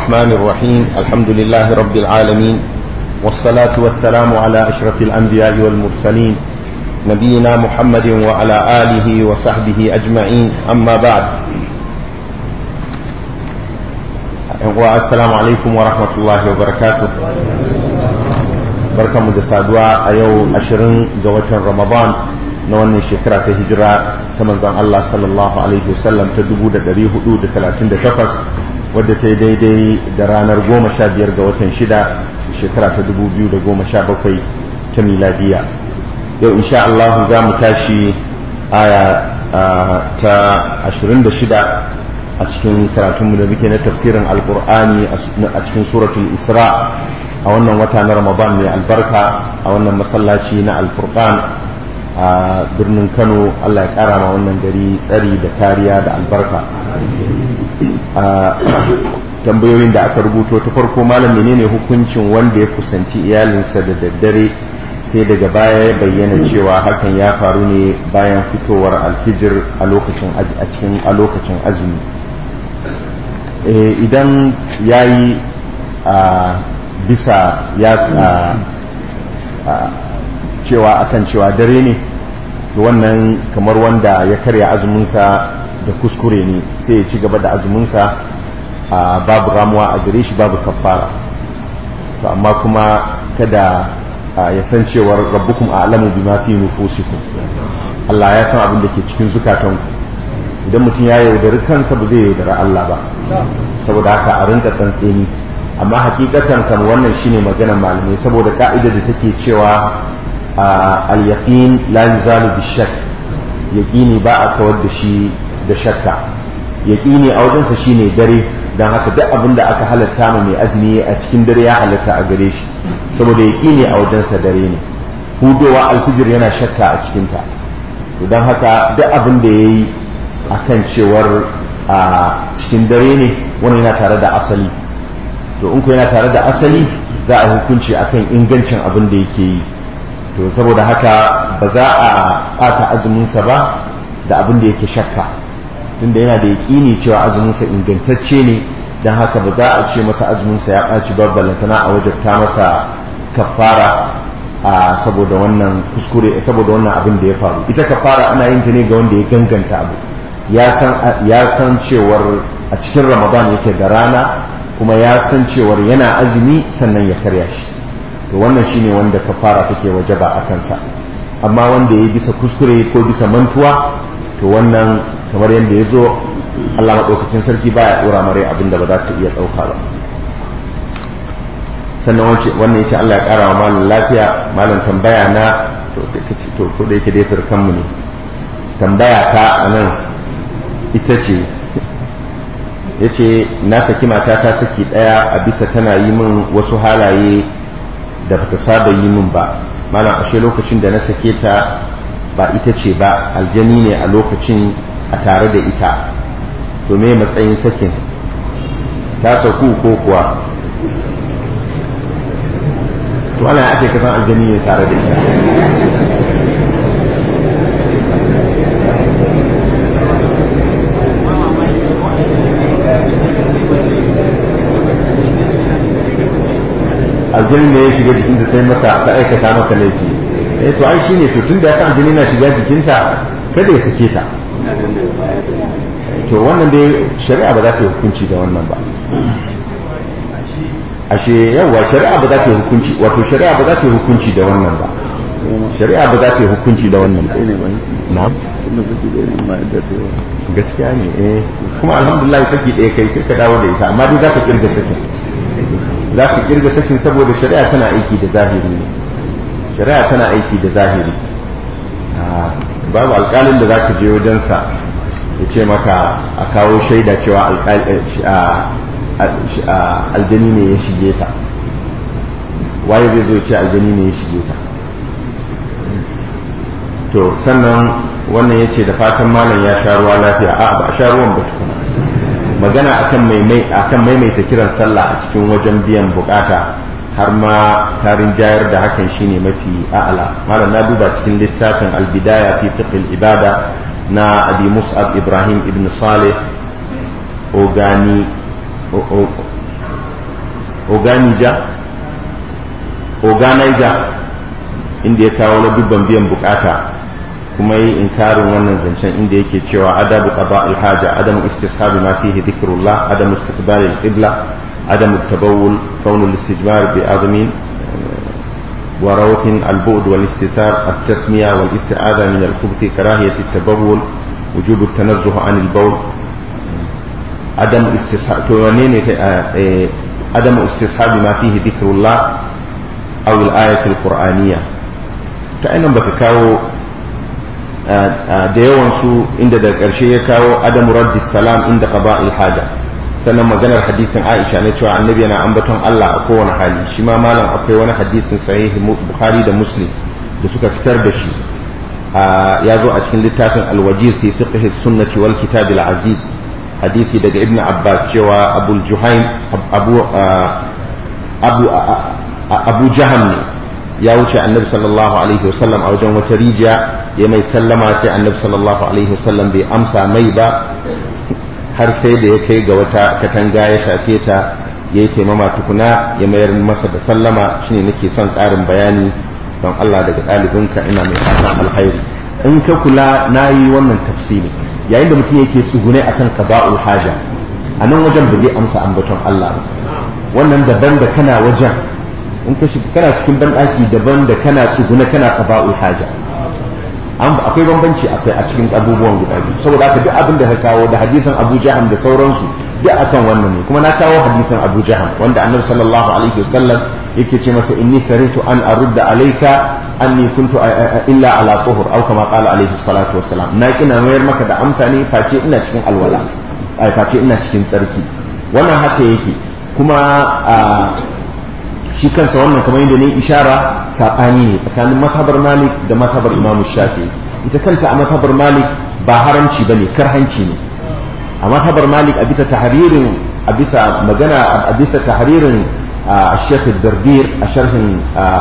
الرحمن الرحيم الحمد لله رب العالمين والصلاة والسلام على أشرف الأنبياء والمرسلين نبينا محمد وعلى آله وصحبه أجمعين أما بعد السلام عليكم ورحمة الله وبركاته بركة مدسادوا أيو أشرين جوة رمضان na wannan shekara ta hijira ta manzon Allah sallallahu alaihi wasallam ta 1438 wadda ta yi daidai da ranar 15 ga watan shida shekara ta 2017 ta miladiya yau insha Allah za mu tashi aya ta 26 a cikin karatunmu da muke na tafsirin alkur'ani a cikin suratul isra a wannan wata na ramadan mai albarka a wannan masallaci na alfurqan a birnin kano allah ya kara ma wannan gari tsari da kariya da albarka tambayoyin da aka rubuto ta farko malam menene hukuncin wanda ya kusanci iyalinsa da daddare sai daga baya ya bayyana cewa hakan ya faru ne bayan fitowar alfijir a lokacin a cikin a lokacin azumi idan ya yi bisa ya cewa akan cewa dare ne wannan kamar wanda ya karya azuminsa da kuskure ne sai ya ci gaba da azuminsa babu ramuwa a gare shi babu kafara to amma kuma kada ya san cewar rabbukum a'lamu bima fi nufusikum Allah ya san abin da ke cikin zukatanku idan mutum ya yaudari kansa ba zai yaudari Allah ba saboda haka a rinka tsantseni amma hakikatan kan wannan shine maganar malamai saboda ka'ida da take cewa al-yaqin la yuzalu bi-shakk yaqini ba a kawar da shi da shakka yaqini a wajensa shine dare dan haka duk abin da aka halatta ma mai azumi a cikin dare ya halatta a gare shi saboda yaqini a wajensa dare ne hudowa alfijir yana shakka a cikin ta to dan haka duk abin da yayi akan cewar a cikin dare ne wani yana tare da asali to in ku yana tare da asali za a hukunci akan ingancin abin da yake yi to saboda haka ba za a ɓata azuminsa ba da abin da yake shakka tunda yana da yaƙini cewa azuminsa ingantacce ne don haka ba za a ce masa azuminsa ya ɓaci babbalantana a wajabta masa kafara a saboda wannan kuskure saboda wannan abin da ya faru ita kafara ana yin ta ne ga wanda ya ganganta abu ya san cewar a cikin ramadan yake da rana kuma ya san cewar yana azumi sannan ya karya shi to wannan shine wanda kafara take wajaba a kansa amma wanda ya bisa kuskure ko bisa mantuwa to wannan kamar yadda ya zo Allah maɗaukakin sarki baya ɗora mare abin da ba za ta iya ɗauka ba sannan wannan ya ce Allah ya ƙara wa malam lafiya malam tambaya na to sai ka ce to ko da yake dai surkanmu ne tambaya ta a nan ita ce ya ce na saki mata ta saki ɗaya a bisa tana yi min wasu halaye da bata saba yi min ba malam ashe lokacin da na sake ta ba ita ce ba aljani ne a lokacin a tare da ita to me matsayin sakin ta sauku ko kuwa to ana ake kasan aljani ne tare da ita aljanin da ya shiga jikinta sai mata ta aikata masa laifi eh to ai shine to tunda ya san aljani na shiga jikinta kada ya sake ta to wannan dai shari'a ba za ta yi hukunci da wannan ba ashe yawa shari'a ba za ta yi hukunci wato shari'a ba za ta yi hukunci da wannan ba shari'a ba za ta yi hukunci da wannan ba na'am gaskiya ne eh kuma alhamdulillah saki ɗaya kai sai ka dawo da ita amma dai za ka kirga sakin za ka kirga sakin saboda shari'a tana aiki da zahiri ne shari'a tana aiki da zahiri babu alƙalin da za ka je wajensa ya ce maka a kawo shaida cewa aljani ne ya shige ta waye zai zo ce aljani ne ya shige ta to sannan wannan ya ce da fatan malam ya sha ruwa lafiya a ba a sha ruwan ba tukuna magana akan akan maimaita kiran sallah a cikin wajen biyan bukata har ma tarin jayar da hakan shine mafi a'ala malam na duba cikin littafin albidaya fi fiqh ibada na abi mus'ab ibrahim ibn saleh ogani oganija oganija inda ya kawo na dubban biyan bukata kuma yi inkarin wannan zancen inda yake cewa adabu qada alhaja adamu istishabi ma fihi dhikrullah adamu istiqbal alqibla adamu tabawul kaunu al-istijmar bi azmin وروح البعد والاستتار التسمية والاستعاذة من الخبث كراهية التبول وجوب التنزه عن البول عدم استصحاب عدم استصحاب ما فيه ذكر الله أو الآية القرآنية فأنا بكاو da yawansu inda da ƙarshe ya kawo adamu raddi salam inda qada haja sannan maganar hadisin Aisha ne cewa annabi yana ambaton Allah a kowane hali shi ma malam akwai wani hadisin sahihi Bukhari da Muslim da suka fitar da shi ya zo a cikin littafin Al-Wajiz fi fiqh sunnati wal kitab al-aziz hadisi daga Ibn Abbas cewa Abu Juhaym Abu Abu Abu Jaham ne ya wuce annabi sallallahu alaihi wasallam a wajen wata rijiya ya mai sallama sai annabi sallallahu alaihi wasallam bai amsa mai ba har sai da ya kai ga wata katanga ya shafe ta ya yi taimama tukuna ya mayar masa da sallama shine nake son ƙarin bayani don Allah daga ɗalibinka ina mai fatan alkhairi in ka kula na yi wannan tafsiri yayin da mutum yake tsugune akan qada'ul haja a nan wajen ba zai amsa ambaton Allah ba wannan daban da kana wajen in ka kana cikin banɗaki daban da kana tsugune kana qada'ul haja akwai bambanci akwai a cikin abubuwan guda biyu saboda haka duk abin da ka kawo da hadisan Abu Jaham da sauransu duk akan wannan ne kuma na kawo hadisan Abu Jaham wanda Annabi sallallahu alaihi wasallam yake ce masa inni karitu an arudda alayka anni kuntu illa ala tuhur aw kama qala alaihi salatu wassalam na kina mayar maka da amsa ne face ina cikin alwala ai face ina cikin tsarki wannan haka yake kuma shi kansa wannan kamar yadda ne ishara saɓani ne tsakanin matabar malik da matabar imam shafi ita kanta a matabar malik ba haramci ba ne karhanci ne a matabar malik a bisa tahririn a bisa magana a bisa tahririn a shekh dardir a sharhin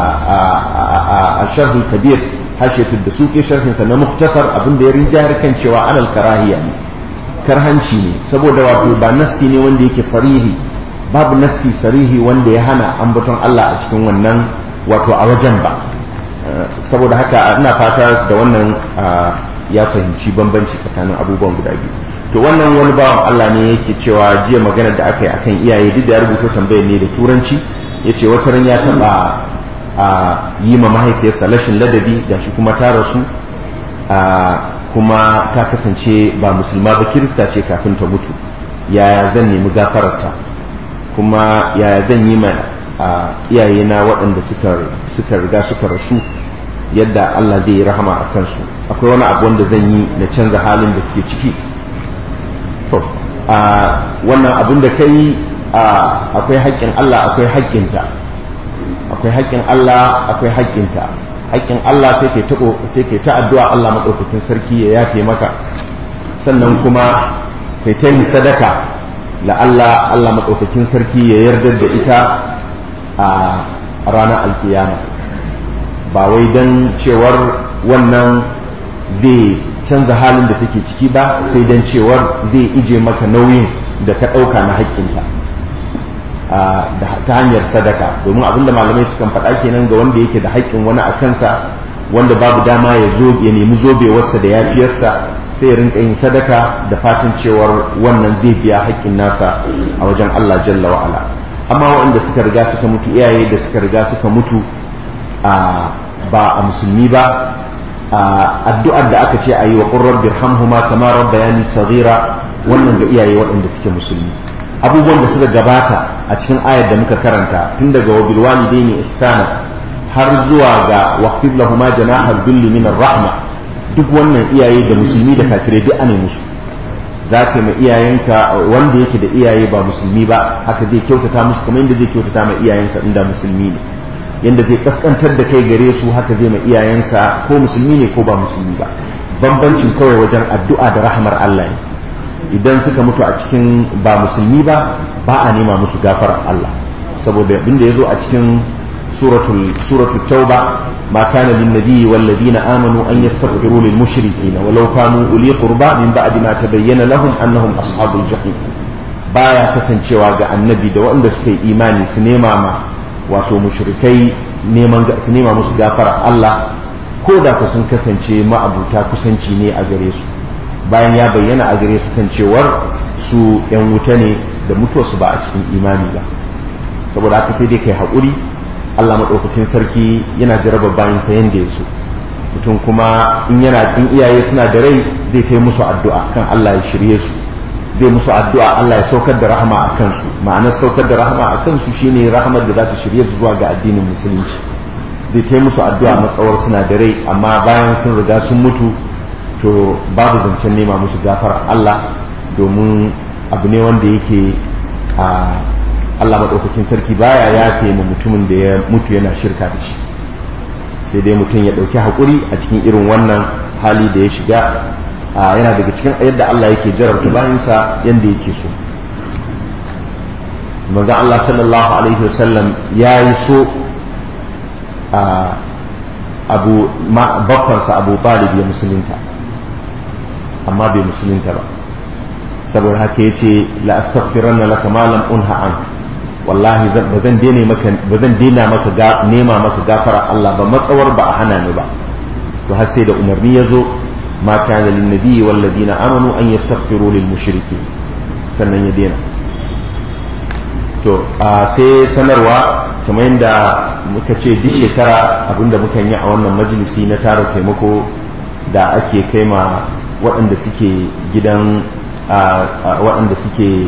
a sharhin kabir hashetu da suke sharhin sa na muktasar abin da ya rinjayar kan cewa anal karahiya ne karhanci ne saboda wato ba nassi ne wanda yake sarihi babu nassi sarihi wanda ya hana ambaton Allah a cikin wannan wato a wajen ba saboda haka ina fata da wannan ya fahimci bambanci tsakanin abubuwan guda biyu to wannan wani bawan Allah ne yake cewa jiya magana da aka yi akan iyaye duk da ya rubuta tambayar ne da turanci ya ce wata ran ya taɓa yi ma mahaifiyarsa rashin ladabi da shi kuma ta rasu kuma ta kasance ba musulma ba kirista ce kafin ta mutu yaya zan nemi gafararta kuma yaya zan yi ma iyayena waɗanda suka riga suka rasu yadda Allah zai yi rahama a kansu akwai wani abu wanda zan yi na canza halin da suke ciki to wannan abin da kai akwai haƙƙin Allah akwai haƙƙinta akwai haƙƙin Allah akwai haƙƙinta haƙƙin Allah sai ke ta sai ke ta addu'a Allah madaukakin sarki ya yafe maka sannan kuma kai ta yi sadaka la Allah Allah madaukakin sarki ya yarda da ita a ranar alkiyama ba wai dan cewar wannan zai canza halin da take ciki ba sai dan cewar zai ije maka nauyin da ka ɗauka na haƙƙinta ta hanyar sadaka domin abinda malamai sukan faɗa kenan ga wanda yake da haƙƙin wani a kansa wanda babu dama ya zo ya nemi zobewarsa da yafiyarsa sai ya rinka yin sadaka da fatan cewar wannan zai biya haƙƙin nasa a wajen Allah jalla wa'ala amma waɗanda suka riga suka mutu iyaye da suka riga suka mutu ba a musulmi ba addu'ar da aka ce a yi wa ƙurrar birhamhuma kama rabbayani saghira wannan ga iyaye waɗanda suke musulmi abubuwan da suka gabata a cikin ayar da muka karanta tun daga wa bilwalidaini ihsana har zuwa ga waqfid lahuma janahal dhulli min rahma duk wannan iyaye da musulmi da kafirai duk ana musu za ka ma iyayenka wanda yake da iyaye ba musulmi ba haka zai kyautata musu kamar yadda zai kyautata ma iyayensa inda musulmi ne yadda zai kaskantar da kai gare su haka zai ma iyayensa ko musulmi ne ko ba musulmi ba bambancin kawai wajen addu'a da rahmar Allah ne idan suka mutu a cikin ba musulmi ba ba a nema musu gafarar Allah saboda abin da ya zo a cikin suratul suratul tauba ma kana lin nabiyyi wal ladina amanu an yastaghfiru lil mushrikeena walau kanu uli qurba min ba'di ma tabayyana lahum annahum ashabul jahim baya kasancewa ga annabi da waɗanda suka yi imani su nema ma wato mushrikai neman su nema musu gafara Allah ko da ku sun kasance ma'abuta kusanci ne a gare su bayan ya bayyana a gare su kan cewar su yan wuta ne da mutuwarsu ba a cikin imani ba saboda haka sai dai kai haƙuri Allah maɗaukakin sarki yana jaraba bayan sa yanda ya so mutum kuma in yana in iyaye suna da rai zai kai musu addu'a kan Allah ya shirye su zai musu addu'a Allah ya saukar da rahama a kansu ma'anar saukar da rahama a kansu shine rahamar da za ta shirye su zuwa ga addinin musulunci zai kai musu addu'a matsawar suna da rai amma bayan sun riga sun mutu to babu zancen nema musu gafar Allah domin abu ne wanda yake a Allah maɗaukakin sarki baya ya ma mutumin da ya mutu yana shirka da shi sai dai mutum ya ɗauki haƙuri a cikin irin wannan hali da ya shiga yana daga cikin yadda Allah yake jarabta bayansa yadda yake so manzon Allah sallallahu alaihi wasallam ya yi so abu bakwansa abu talib ya musulunta amma bai musulunta ba saboda haka ya ce la astaghfiranna laka ma lam unha an wallahi ba zan daina maka ba zan daina maka nema maka gafara Allah ba matsawar ba a hana ni ba to har sai da umarni ya zo ma kana lin nabiyyi wal ladina amanu an yastaghfiru lil mushriki sannan ya daina to sai sanarwa kamar yadda muka ce duk shekara abinda muka yi a wannan majalisi na tara taimako da ake kai ma waɗanda suke gidan waɗanda suke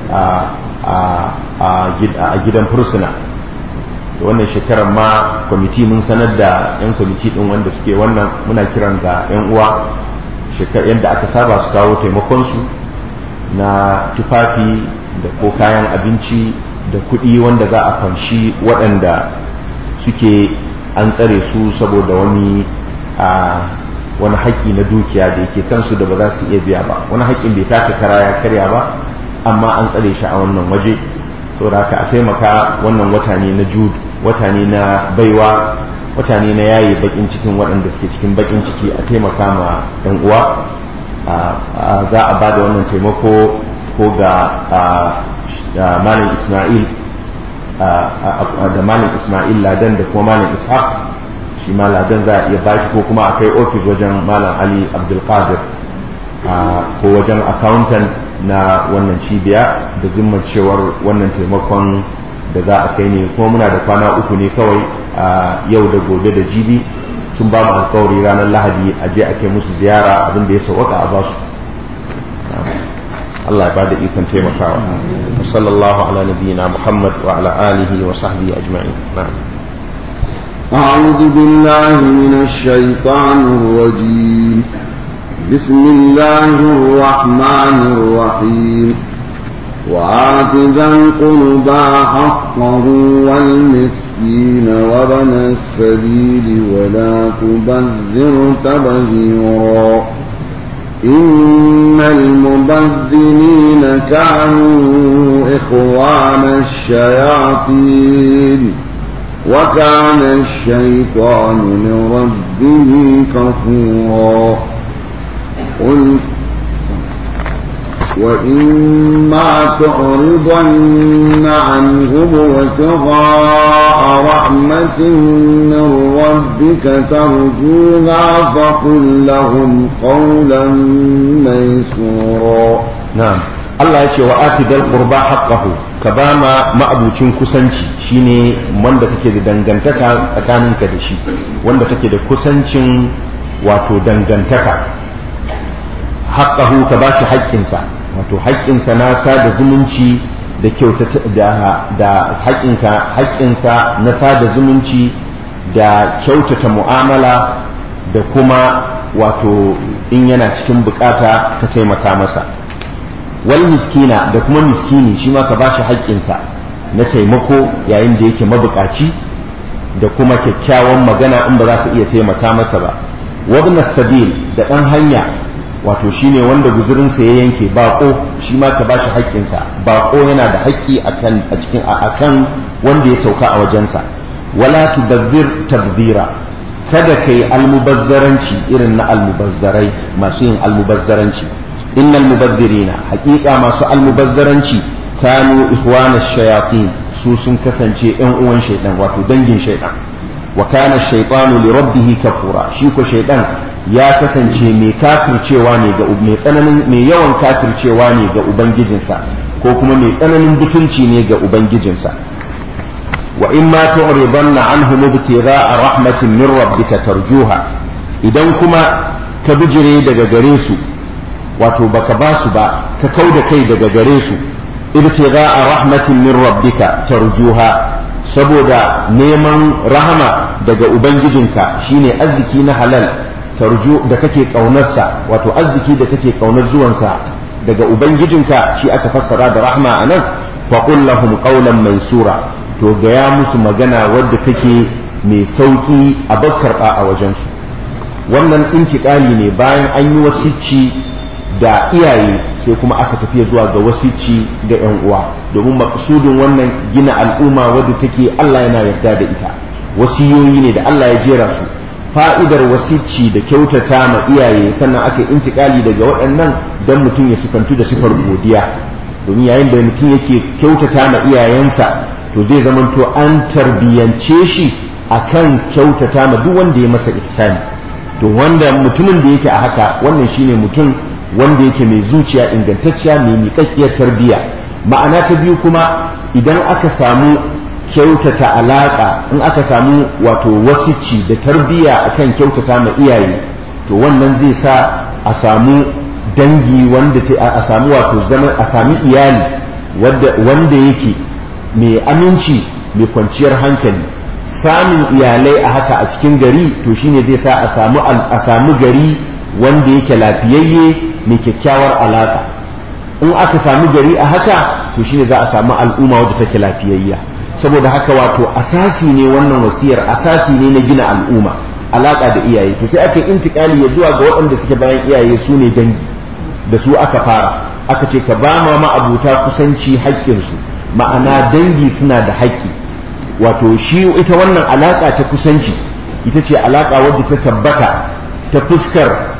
a gidan fursuna da wannan shekarar ma kwamiti mun sanar da 'yan kwamiti ɗin wanda suke wannan muna kiran ga 'yan uwa yadda aka saba su kawo taimakonsu na tufafi da ko kayan abinci da kuɗi wanda za a fanshi waɗanda suke an tsare su saboda wani wani haƙƙi na dukiya da yake kansu da ba za su iya biya ba wani haƙƙin bai taka kara ya karya ba amma an tsare shi a wannan waje saboda haka a taimaka wannan wata ne na jud wata ne na baiwa wata ne na yaye bakin cikin waɗanda suke cikin bakin ciki a taimaka ma ɗan uwa za a ba da wannan taimako ko ga malam ismail da malam ismail ladan da kuma malam ishaq shi ma ladan za a iya bashi ko kuma a kai ofis wajen malam ali abdulkadir ko wajen accountant na wannan cibiya da zimmar cewar wannan taimakon da za a kai ne kuma muna da kwana uku ne kawai a yau da gobe da jibi sun ba mu alkawari ranar lahadi a je a kai musu ziyara abin da ya sauwaka a basu Allah ya ba da ikon taimakawa sallallahu ala nabiyyina muhammad wa ala alihi wa sahbihi ajma'in na'am أعوذ بالله من الشيطان الرجيم بسم الله الرحمن الرحيم وآت ذا القربى حقه والمسكين وابن السبيل ولا تبذر تبذيرا إن المبذرين كانوا إخوان الشياطين وكان الشيطان لربه كفورا قل وإما تعرضن عنهم وابتغاء رحمة من ربك ترجوها فقل لهم قولا ميسورا na'am Allah ya ce wa ati dal qurba haqqahu ka ba ma ma'abucin kusanci shine wanda kake da dangantaka tsakaninka da shi wanda kake da kusancin wato dangantaka haqqahu ka ba shi haƙƙinsa wato haƙƙinsa na sada zumunci da kyautata da da haƙƙinka haƙƙinsa na sada zumunci da kyautata mu'amala da kuma wato in yana cikin bukata ka taimaka masa wal miskina da kuma miskini shi ma ka ba shi haƙƙinsa na taimako yayin da yake mabukaci da kuma kyakkyawan magana in ba za ka iya taimaka masa ba wabna sabil da ɗan hanya wato shine wanda guzurinsa ya yanke baƙo shi ma ka ba shi haƙƙinsa baƙo yana da haƙƙi a cikin akan wanda ya sauka a wajensa wala tudabbir tabdira kada kai almubazzaranci irin na almubazzarai masu yin almubazzaranci innal mubazzirina haƙiƙa masu almubazzaranci kanu ikhwana shayatin su sun kasance yan uwan shaidan wato dangin shaidan wa kana shaytanu li rabbih kafura shi ko shaidan ya kasance mai kafircewa ne ga mai tsananin mai yawan kafircewa ne ga ubangijinsa ko kuma mai tsananin butulci ne ga ubangijinsa wa in ma tu'ridanna anhum ibtigha'a rahmatin min rabbika tarjuha idan kuma ka bijire daga gare su wato baka ba su ba ka kauda kai daga gare su ibtigha'a rahmatin min rabbika tarjuha saboda neman rahama daga ubangijinka shine arziki na halal tarju da kake kaunarsa wato arziki da kake kaunar zuwansa daga ubangijinka shi aka fassara da rahma anan fa qul lahum qawlan maysura to gaya musu magana wadda take mai sauki a bakkar a wajensu wannan intikali ne bayan an yi wasicci da iyaye sai kuma aka tafiya zuwa ga wasicci ga yan uwa domin maksudin wannan gina al'umma wadda take Allah yana yarda da ita wasiyoyi ne da Allah ya jera su fa'idar wasicci da kyautata ma iyaye sannan aka intikali daga waɗannan don mutum ya sifantu da sifar godiya domin yayin da mutum yake kyautata ma iyayensa to zai zamanto an tarbiyance shi akan kyautata ma duk wanda ya masa ihsani to wanda mutumin da yake a haka wannan shine mutum wanda yake mai zuciya ingantacciya mai miƙaƙƙiyar tarbiyya ma'ana ta biyu kuma idan aka samu kyautata alaƙa in aka samu wato wasicci da tarbiyya akan kyautata ma iyaye to wannan zai sa a samu dangi wanda a samu wato zaman a sami iyali wanda yake mai aminci mai kwanciyar hankali samun iyalai a haka a cikin gari to shine zai sa a samu a samu gari wanda yake lafiyayye mai kyakkyawar alaka in aka samu gari a haka to shine za a samu al'umma wadda take lafiyayya saboda haka wato asasi ne wannan wasiyar asasi ne na gina al'umma alaka da iyaye to sai aka intikali ya zuwa ga waɗanda suke bayan iyaye su ne dangi da su aka fara aka ce ka ba ma ma'abuta kusanci haƙƙinsu ma'ana dangi suna da haƙƙi wato shi ita wannan alaƙa ta kusanci ita ce alaƙa wadda ta tabbata ta fuskar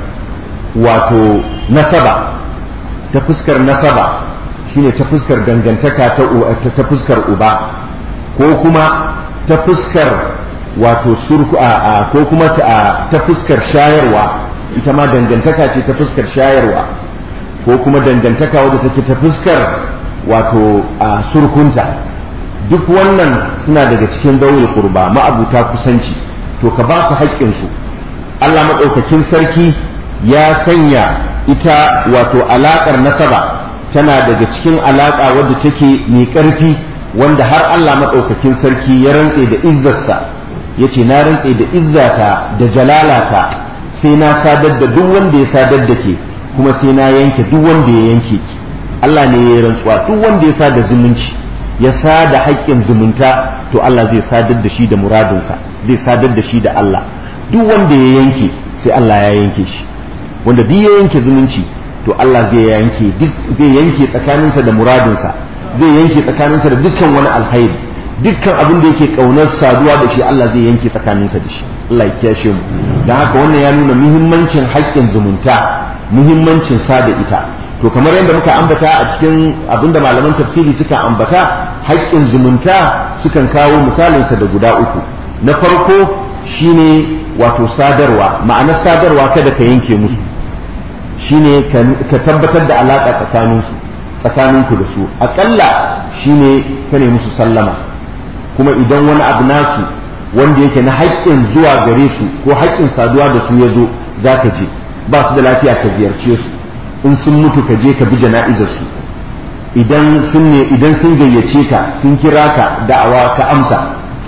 wato nasaba ta fuskar nasaba shine ta fuskar dangantaka ta fuskar uba ko kuma ta fuskar wato surku a ko kuma ta fuskar shayarwa ita ma dangantaka ce ta fuskar shayarwa ko kuma dangantaka wadda take ta fuskar wato a surkunta duk wannan suna daga cikin daulul qurba ma'abuta kusanci to ka ba su haƙƙinsu Allah maɗaukakin sarki ya sanya ita wato alaƙar nasaba tana daga cikin alaƙa wadda take mai ƙarfi wanda har Allah maɗaukakin sarki ya rantse da izzarsa ya ce na rantse da izzata da jalalata sai na sadar da duk wanda ya sadar da ke kuma sai na yanke duk wanda ya yanke ki Allah ne ya yi rantsuwa duk wanda ya sada zumunci ya sada haƙƙin zumunta to Allah zai sadar da shi da muradinsa zai sadar da shi da Allah duk wanda ya yanke sai Allah ya yanke shi wanda duk ya yanke zumunci to Allah zai yanke duk zai yanke tsakaninsa da muradinsa zai yanke tsakaninsa da dukkan wani alkhairi dukkan abin da yake kaunar saduwa da shi Allah zai yanke tsakaninsa da shi Allah ya kiyashe mu dan haka wannan ya nuna muhimmancin haƙƙin zumunta muhimmancin sada ita to kamar yadda muka ambata a cikin abinda malaman tafsiri suka ambata haƙƙin zumunta sukan kawo misalinsa da guda uku na farko shine wato sadarwa ma'anar sadarwa kada ka yanke musu shine ka tabbatar da alaƙa tsakaninsu tsakaninku da su aƙalla shine ka ne musu sallama kuma idan wani abu nasu wanda yake na haƙƙin zuwa gare su ko haƙƙin saduwa da su ya zo za ka je ba su da lafiya ka ziyarce su in sun mutu ka je ka bi jana'izar su idan sun ne idan sun gayyace ka sun kira ka da'awa ka amsa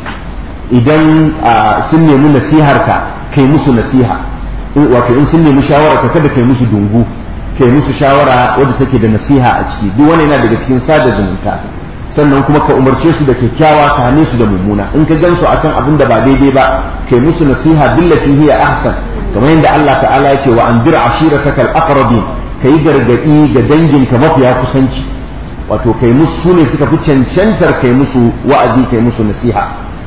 idan sun nemi nasihar ka kai musu nasiha wato in sun nemi shawara ka kada kai musu dungu kai musu shawara wadda take da nasiha a ciki duk wani yana daga cikin sada zumunta sannan kuma ka umarce su da kyakkyawa ka hane su da mummuna in ka gansu akan abin da ba daidai ba kai musu nasiha billati hiya ahsan kamar yadda Allah ta'ala ya ce wa andir ashiratakal aqrabin ka yi gargaɗi ga danginka mafiya kusanci wato kai musu su ne suka fi cancantar kai musu wa'azi kai musu nasiha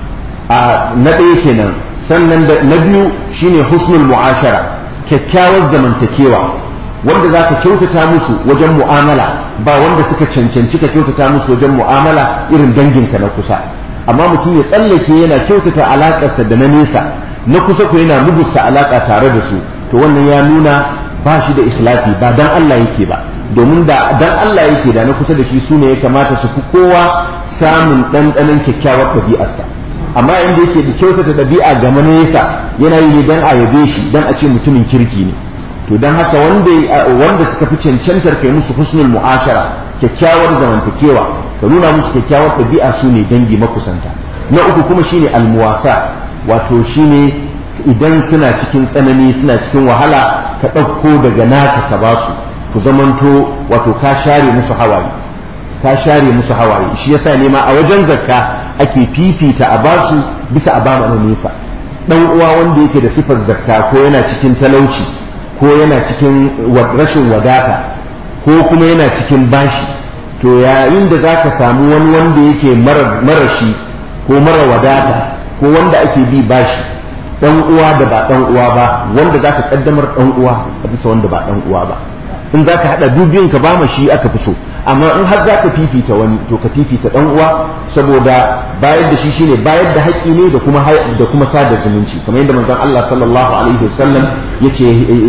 a na ɗaya kenan sannan da na biyu shine husnul mu'ashara kyakkyawar zamantakewa wanda za ka kyautata musu wajen mu'amala ba wanda suka cancanci ka kyautata musu wajen mu'amala irin danginka na kusa amma mutum ya tsallake yana kyautata alaƙarsa da na nesa na kusa ko yana mugusta alaƙa tare da su to wannan ya nuna ba shi da ikhlasi ba dan Allah yake ba domin da dan Allah yake da na kusa da shi su ne ya kamata su fi kowa samun ɗanɗanon kyakkyawar ɗabi'arsa amma inda yake da kyautata ɗabi'a ga nesa yana yi ne dan a yabe shi dan a ce mutumin kirki ne to dan haka wanda wanda suka fi cancantar kai musu husnul mu'ashara kyakkyawar zamantakewa ka nuna musu kyakkyawar ɗabi'a su ne dangi makusanta na uku kuma shine almuwasa wato shine idan suna cikin tsanani suna cikin wahala ka ɗauko daga naka ka basu ku zamanto wato ka share musu hawaye ka share musu hawaye shi yasa ne ma a wajen zakka ake fifita a basu bisa a ba na nesa dan uwa wanda yake da sifar zakka ko yana cikin talauci ko yana cikin rashin wadata ko kuma yana cikin bashi to yayin da zaka samu wani wanda yake marashi ko mara wadata ko wanda ake bi bashi dan uwa da ba dan uwa ba wanda zaka kaddamar dan uwa a bisa wanda ba dan uwa ba in zaka hada dubin ka ba shi aka fi so amma in har zaka fifita wani to ka fifita dan uwa saboda bayar da shi shine bayar da haƙƙi ne da kuma da kuma sada zumunci kamar yadda manzon Allah sallallahu alaihi wasallam yace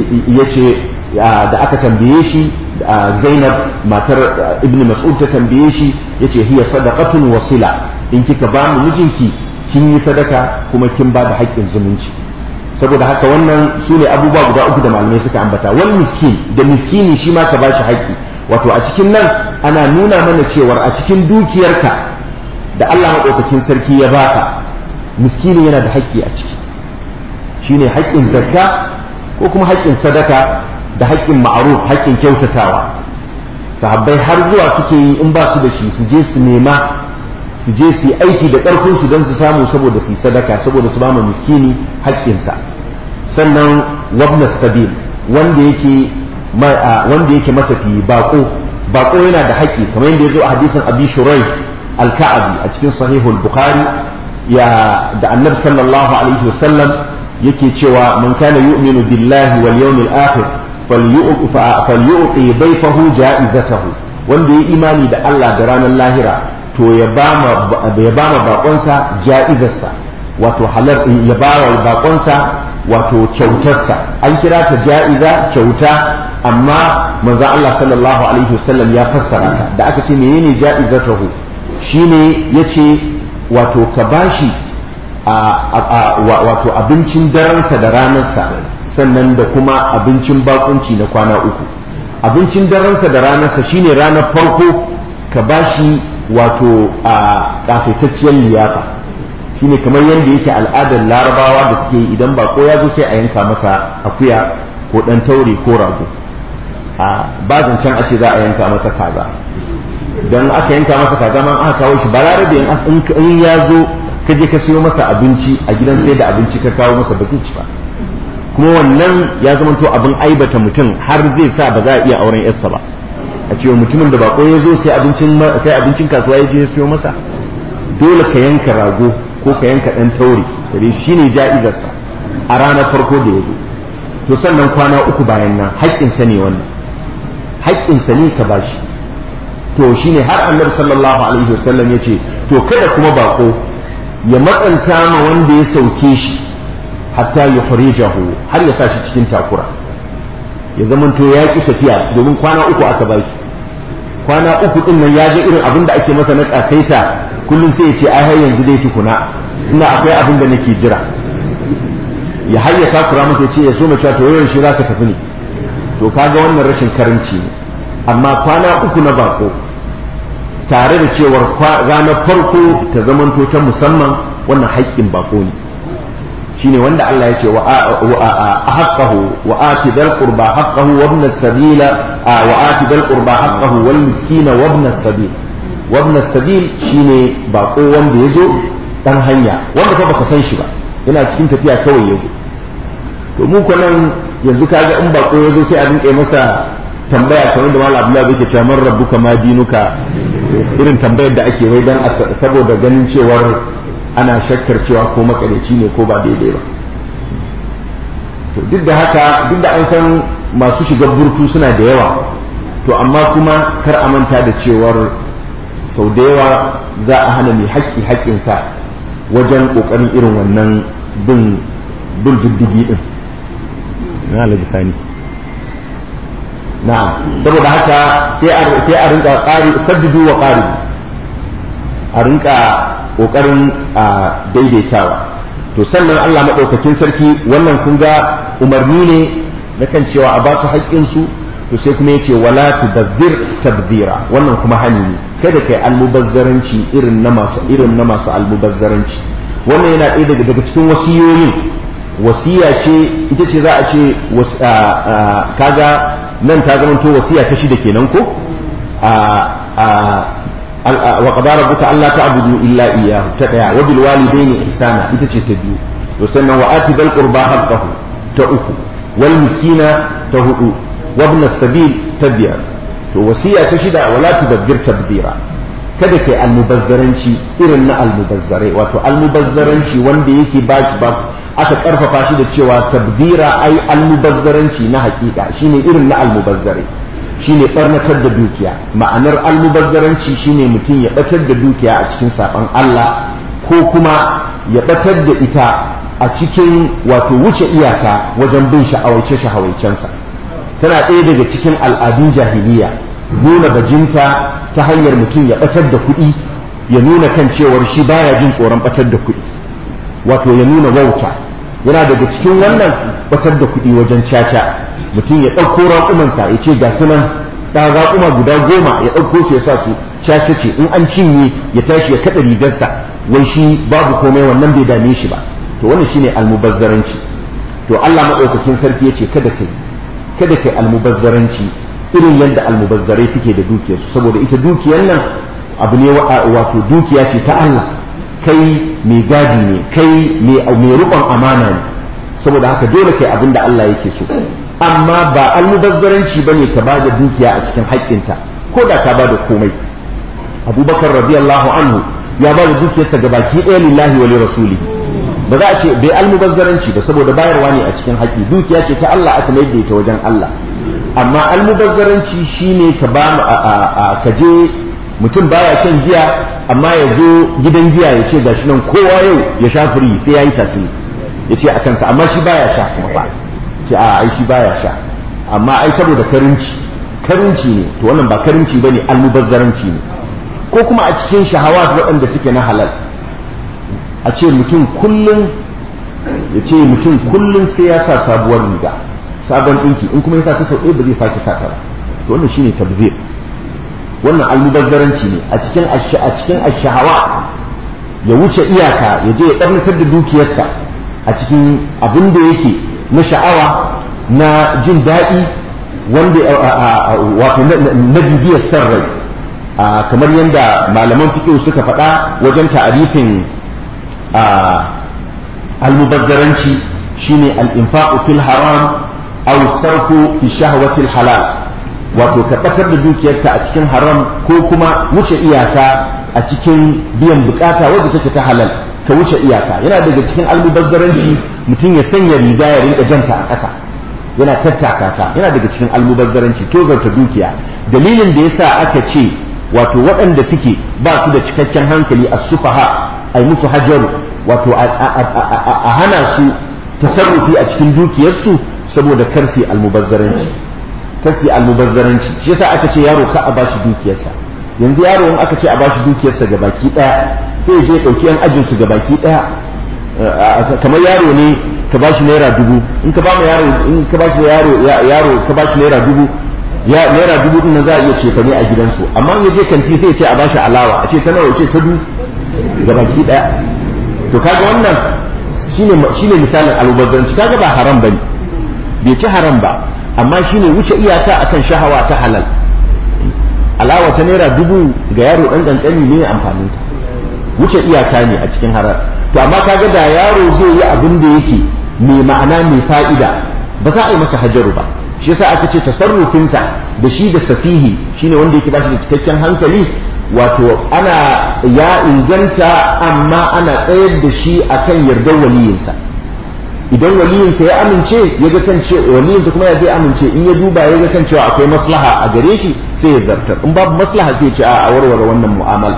yace da aka tambaye shi Zainab matar Ibn Mas'ud ta tambaye shi yace hiya sadaqatun wasila in kika ba mu mijinki kin yi sadaka kuma kin ba da haƙƙin zumunci saboda haka wannan su ne abubuwa guda uku da malamai suka ambata wal miskin da miskini shi ma ka ba shi haƙƙi wato a cikin nan ana nuna mana cewar a cikin dukiyarka da Allah maɗaukakin sarki ya baka miskini yana da haƙƙi a ciki shine haƙƙin zakka ko kuma haƙƙin sadaka da haƙƙin ma'aruf haƙƙin kyautatawa sahabbai har zuwa suke yi in ba su da shi su je su nema su je su yi aiki da ƙarfin su don su samu saboda su yi sadaka saboda su ba mu miskini haƙƙinsa sannan wabna sabil wanda yake wanda yake matafi bako bako yana da haƙƙi kamar yadda ya zo a hadisin abi shurai al-ka'abi a cikin sahihul bukhari ya da annabi sallallahu alaihi wasallam yake cewa man kana yu'minu billahi wal yawmil akhir falyu'ti dayfahu ja'izatahu wanda ya imani da Allah da ranar lahira to ya ba ma bakonsa ja'izarsa wato halar ya ba wa bakonsa wato kyautarsa an kira ta ja'iza kyauta amma manzo Allah sallallahu alaihi wasallam ya fassara ta da aka ce menene ja'izatahu shine yace wato ka bashi wato abincin daransa da ranarsa sannan da kuma abincin bakunci na kwana uku abincin daransa da ranarsa shine ranar farko ka bashi wato a kafetacciyar liyafa shine kamar yadda yake al'adar larabawa da suke yi idan bako ya zo sai a yanka masa akuya ko dan taure ko rago a ba zancen a ce za a yanka masa kaza don aka yanka masa kaza man aka kawo shi balarabe in ya zo ka je ka siyo masa abinci a gidan sai da abinci ka kawo masa ba zai ci ba kuma wannan ya zama to abin aibata mutum har zai sa ba za a iya auren yarsa ba a cewa mutumin da bako ya zo sai abincin sai abincin kasuwa ya je ya siyo masa dole ka yanka rago ko ka yanka dan taure dare shine ja'izarsa a ranar farko da ya zo to sannan kwana uku bayan nan haƙƙinsa ne wannan haƙƙinsa ne ka bashi to shine har annabi sallallahu alaihi wasallam ya ce to kada kuma bako ya matsanta ma wanda ya sauke shi hatta ya farijahu har ya sa shi cikin takura ya zamanto ya ki tafiya domin kwana uku aka ba shi kwana uku din nan ya ga irin abin da ake masa na kasaita kullum sai ya ce ai har yanzu dai tukuna ina akwai abin da nake jira ya har ya takura masa ya ce ya so mace to yawan shi zaka tafi ne to kaga wannan rashin karanci ne amma kwana uku na bako tare da cewar ranar farko ta zamanto ta musamman wannan haƙƙin bako ne shine wanda Allah ya ce wa haqqahu wa ati dal qurba haqqahu wa ibn as-sabila wa ati dal qurba haqqahu wal miskina wa ibn as-sabil wa ibn as-sabil shine bako wanda yazo dan hanya wanda fa baka san shi ba yana cikin tafiya kawai yazo to mu ko nan yanzu kaga in bako yazo sai a rinƙe masa tambaya kamar da Malam Abdullahi yake cewa man rabbuka ma dinuka irin tambayar da ake wai dan saboda ganin cewar ana shakkar cewa ko makareci ne ko ba daidai ba to duk da haka duk da an san masu shiga burtu suna da yawa to amma kuma kar a manta da cewar sau da yawa za a hana mai haƙƙi haƙƙinsa wajen ƙoƙarin irin wannan bin bin diddigi din na sani na'am saboda haka sai a rinka ƙari saddudu wa ƙari a rinka ƙoƙarin daidaitawa to sannan Allah maɗaukakin sarki wannan kun ga umarni ne na kan cewa a ba su haƙƙinsu to sai kuma yace wala tubazzir tabdira wannan kuma hani ne kada kai almubazzaranci irin na masu irin na masu almubazzaranci wannan yana ɗaya daga daga cikin wasiyoyin wasiya ce ita ce za a ce kaga nan ta zama to wasiya ta shida kenan ko wa qadara rabbuka alla ta'budu illa iyyahu ta daya wa bil walidayni ihsana ita ce ta biyu to sannan wa ati dal qurba haqqahu ta uku wal miskina ta hudu wa ibn sabil ta biyar to wasiya ta shida wala tudabbir tadbira kada kai almubazzaranci irin na almubazzare wato almubazzaranci wanda yake ba shi ba aka karfafa shi da cewa tabdira ai almubazzaranci na hakika shine irin na almubazzare shine barnatar da dukiya ma'anar almubazzaranci shine mutum ya batar da dukiya a cikin saban Allah ko kuma ya batar da ita a cikin wato wuce iyaka wajen bin sha'awaice shahawaicensa tana ɗaya daga cikin al'adun jahiliya nuna bajinta ta hanyar mutum ya batar da kuɗi ya nuna kan cewar shi baya jin tsoron batar da kuɗi wato ya nuna wauta yana daga cikin wannan batar da kuɗi wajen caca mutum ya ɗauko raƙumansa ya ce ga su nan ɗan raƙuma guda goma ya ɗauko su ya sa su caca ce in an cinye ya tashi ya kaɗa rigarsa wai shi babu komai wannan bai dame shi ba to wannan shine almubazzaranci to Allah maɗaukakin sarki ya ce kada kai kada kai almubazzaranci irin yadda almubazzarai suke da dukiyarsu saboda ita dukiyar nan abu ne wato dukiya ce ta Allah kai mai gadi ne kai mai rukon amana ne saboda haka dole kai abin da Allah yake so amma ba almubazzaranci ba ne ka ba da dukiya a cikin haƙƙinta ko da ka ba da komai abubakar radiyallahu anhu ya ba da dukiyarsa ga baki ɗaya lillahi wa rasuli ba za a ce bai almubazzaranci ba saboda bayarwa ne a cikin haƙƙi dukiya ce ta Allah aka mai da ita wajen Allah amma almubazzaranci shine ka ba ka je mutum baya shan giya amma ya zo gidan giya ya ce gashi nan kowa yau ya sha firi sai ya yi tatu ya ce a kansa amma shi baya sha kuma ba ce a ai shi baya sha amma ai saboda karinci karinci ne to wannan ba karinci bane almubazzaranci ne ko kuma a cikin shahawat waɗanda suke na halal a ce mutum kullum ya ce mutum kullum sai ya sa sabuwar riga sabon ɗinki in kuma ya sa ta sau ɗaya ba zai sake sa ta ba to wannan shine tabzir wannan almubazzaranci ne a cikin a cikin ashahawa ya wuce iyaka ya je ya ɗarnatar da dukiyarsa a cikin abin da yake na sha'awa na jin daɗi wanda wato na bibiyar san rai kamar yadda malaman fiƙo suka faɗa wajen ta'arifin almubazzaranci shine al-infaqu fil haram aw sarfu fi shahwatil halal wato ka ɓatar da dukiyarka a cikin haram ko kuma wuce iyaka a cikin biyan bukata wadda take ta halal ka wuce iyaka yana daga cikin almubazzaranci mutum ya sanya riga ya rinka janta a ƙasa yana tattaka ta yana daga cikin almubazzaranci tozarta dukiya dalilin da yasa aka ce wato waɗanda suke ba su da cikakken hankali a sufaha a yi musu hajaru wato a hana su tasarrufi a cikin dukiyarsu saboda karsi almubazzaranci kasi almubazzaranci shi yasa aka ce yaro ka a bashi dukiyarsa yanzu yaro in aka ce a bashi dukiyarsa ga baki daya sai je dauki yan ajin su ga baki daya kamar yaro ne ka bashi naira dubu in ka ba yaro in ka bashi yaro yaro ka bashi naira dubu ya naira dubu din nan za a iya ce ne a gidansu amma in je kanti sai ya ce a bashi alawa a ce ta nawa ce ta du ga baki daya to kaga wannan shine shine misalin almubazzaranci kaga ba haram bane bai ci haram ba amma shine wuce iyaka akan shahawa ta halal alawa ta naira dubu ga yaro dan kankani ne amfanin ta wuce iyaka ne a cikin harar to amma kaga da yaro zai yi abin da yake mai ma'ana mai fa'ida ba za a yi masa hajaru ba shi yasa aka ce tasarrufinsa da shi da safihi shine wanda yake bashi da cikakken hankali wato ana ya inganta amma ana tsayar da shi akan yardar waliyinsa idan waliyinsa ya amince ya ga kan ce waliyinsa kuma ya zai amince in ya duba ya ga kan cewa akwai maslaha a gare shi sai ya zartar in babu maslaha sai ya ce a warware wannan mu'amala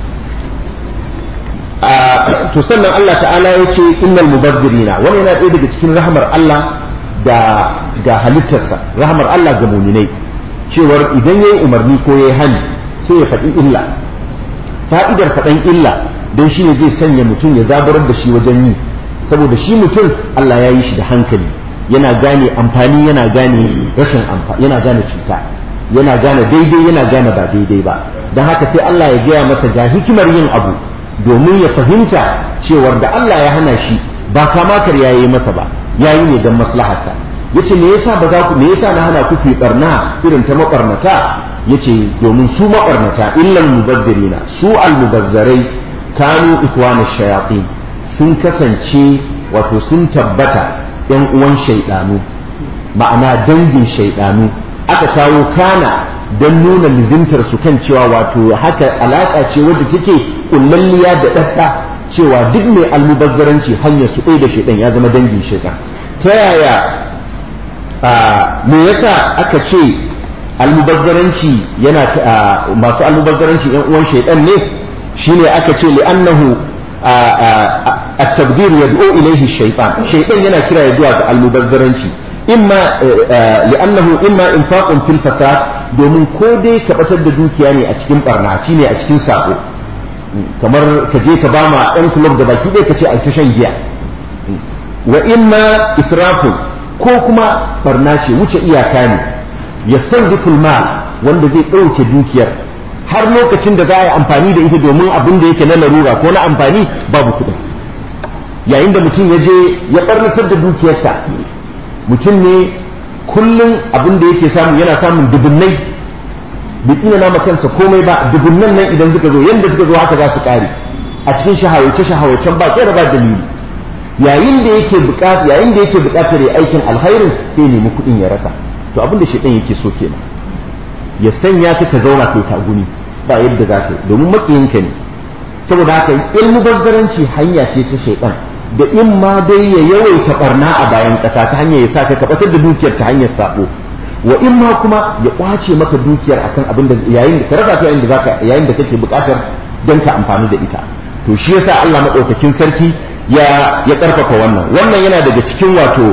to sannan Allah ta'ala ya ce innal mubazzirina wani yana ɗaya daga cikin rahmar Allah da ga halittarsa rahmar Allah ga muminai cewar idan yayi umarni ko yayi hani sai ya faɗi illa fa'idar faɗan illa don shi ne zai sanya mutum ya zaburar da shi wajen yi saboda shi mutum Allah ya yi shi da hankali yana gane amfani yana gane rashin amfani yana gane cuta yana gane daidai yana gane ba daidai ba don haka sai Allah ya gaya masa ga hikimar yin abu domin ya fahimta cewar da Allah ya hana shi ba kamakar ya yi masa ba ya yi ne don maslaharsa yace me yasa ba za ku me yasa na hana ku ku barna irin ta mabarnata yace domin su mabarnata illal mubaddirina su almubazzarai kanu ikwana shayatin sun kasance wato sun tabbata yan uwan shaidanu ma'ana dangin shaidanu aka kawo kana don nuna lizimtar su kan cewa wato haka alaka ce wadda take kullalliya da dadda cewa duk mai almubazzaranci hanyar su ɗaya da shaidan ya zama dangin shaidan ta yaya me yasa aka ce almubazzaranci yana masu almubazzaranci yan uwan shaidan ne shine aka ce li'annahu at-tabdir yad'u ilayhi shaytan shaytan yana kira ya zuwa ga almubazzaranci imma li'annahu imma infaqun fil fasad domin ko dai ka batar da dukiya ne a cikin barna ne a cikin sako kamar ka je ka bama ɗan club da baki ɗaya ka ce a ta shan giya wa imma israfun ko kuma barna ce wuce iyaka ne yastanziful mal wanda zai ɗauke dukiyar har lokacin da za a yi amfani da ita domin abin da yake na larura ko na amfani babu kuɗin yayin da mutum ya je ya ɓarnatar da dukiyarsa mutum ne kullum abin da yake samu yana samun dubunnai bai tsina nama kansa komai ba dubunnan nan idan suka zo yanda suka zo haka za su ƙare a cikin shahawace shahawacen ba kera ba dalili yayin da yake buƙatar yayin da yake buƙatar ya aikin alkhairin sai nemi kuɗin ya rasa to abin da shaitan yake so kenan ya sanya ka ka zauna kai taguni ba yadda za ka yi domin makiyinka ne saboda haka ilmu bazzaranci hanya ce ta shaitan da in ma dai ya yawaita barna a bayan ƙasa ta hanyar ya sa ka kabatar da dukiyar ta hanyar sabo wa in ma kuma ya kwace maka dukiyar akan abin da yayin da ka rasa ta yayin da zaka yayin da kake buƙatar don ka amfani da ita to shi yasa Allah madaukakin sarki ya ya karfafa wannan wannan yana daga cikin wato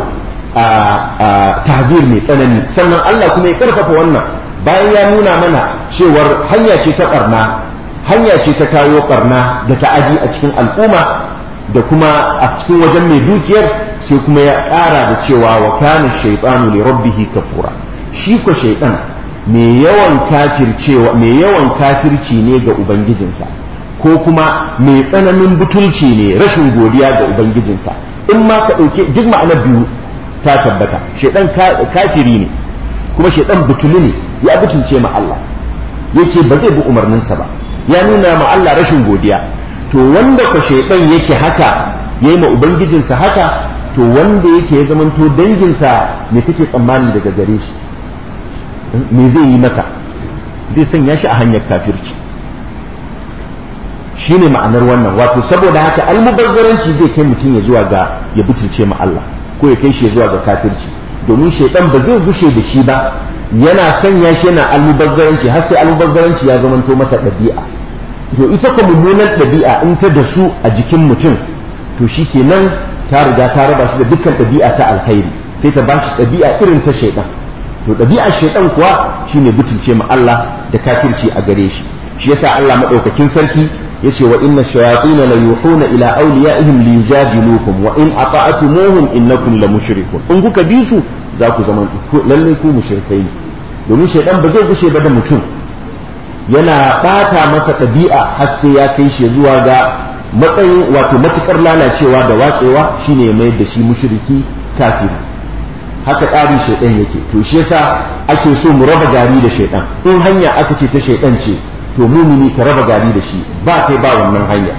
a tahzir mai tsanani sannan Allah kuma ya karfafa wannan bayan ya nuna mana cewar hanya ce ta barna hanya ce ta kawo barna da ta'adi a cikin al'umma da kuma a cikin wajen mai dukiyar sai kuma ya ƙara da cewa wa kana shaytanu li rabbih kafura shi ko shaytan mai yawan kafircewa mai yawan kafirci ne ga ubangijinsa ko kuma mai tsananin butulci ne rashin godiya ga ubangijinsa in ma ka ɗauke duk ma'anar biyu ta tabbata shaytan kafiri ne kuma shaytan butuli ne ya butulce ma Allah yake ba zai bi umarninsa ba ya nuna ma Allah rashin godiya to wanda ka shaidan yake haka yayi ma ubangijinsa haka to wanda yake ya zamanto danginsa me kake tsammani daga gare shi me zai yi masa zai sanya shi a hanyar kafirci shine ma'anar wannan wato saboda haka almubazzaranci zai kai mutum ya zuwa ga ya butulce ma Allah ko ya kai shi zuwa ga kafirci domin shaidan ba zai gushe da shi ba yana sanya shi yana almubazzaranci har sai almubazzaranci ya zamanto masa ɗabi'a to ita ko mummunan ɗabi'a in ta da su a jikin mutum to shi kenan ta riga ta raba shi da dukkan ɗabi'a ta alkhairi sai ta bashi ɗabi'a irin ta shaidan to ɗabi'a shaidan kuwa shine butulce ma Allah da kafirci a gare shi shi yasa Allah madaukakin sarki yace wa inna shayatin la yuhuna ila awliyaihim liyujadilukum wa in ata'tumuhum innakum la mushrikun in kuka bi su za ku zama lalle ku mushrikai ne domin shaidan ba zai gushe ba da mutum yana bata masa ɗabi'a har sai ya kai shi zuwa ga matsayin wato matukar lalacewa da watsewa shine ya mayar da shi mushriki kafiri haka tsarin shaidan yake to shi yasa ake so mu raba gari da shaidan in hanya aka ce ta shaidan ce to mumini ka raba gari da shi ba kai ba wannan hanya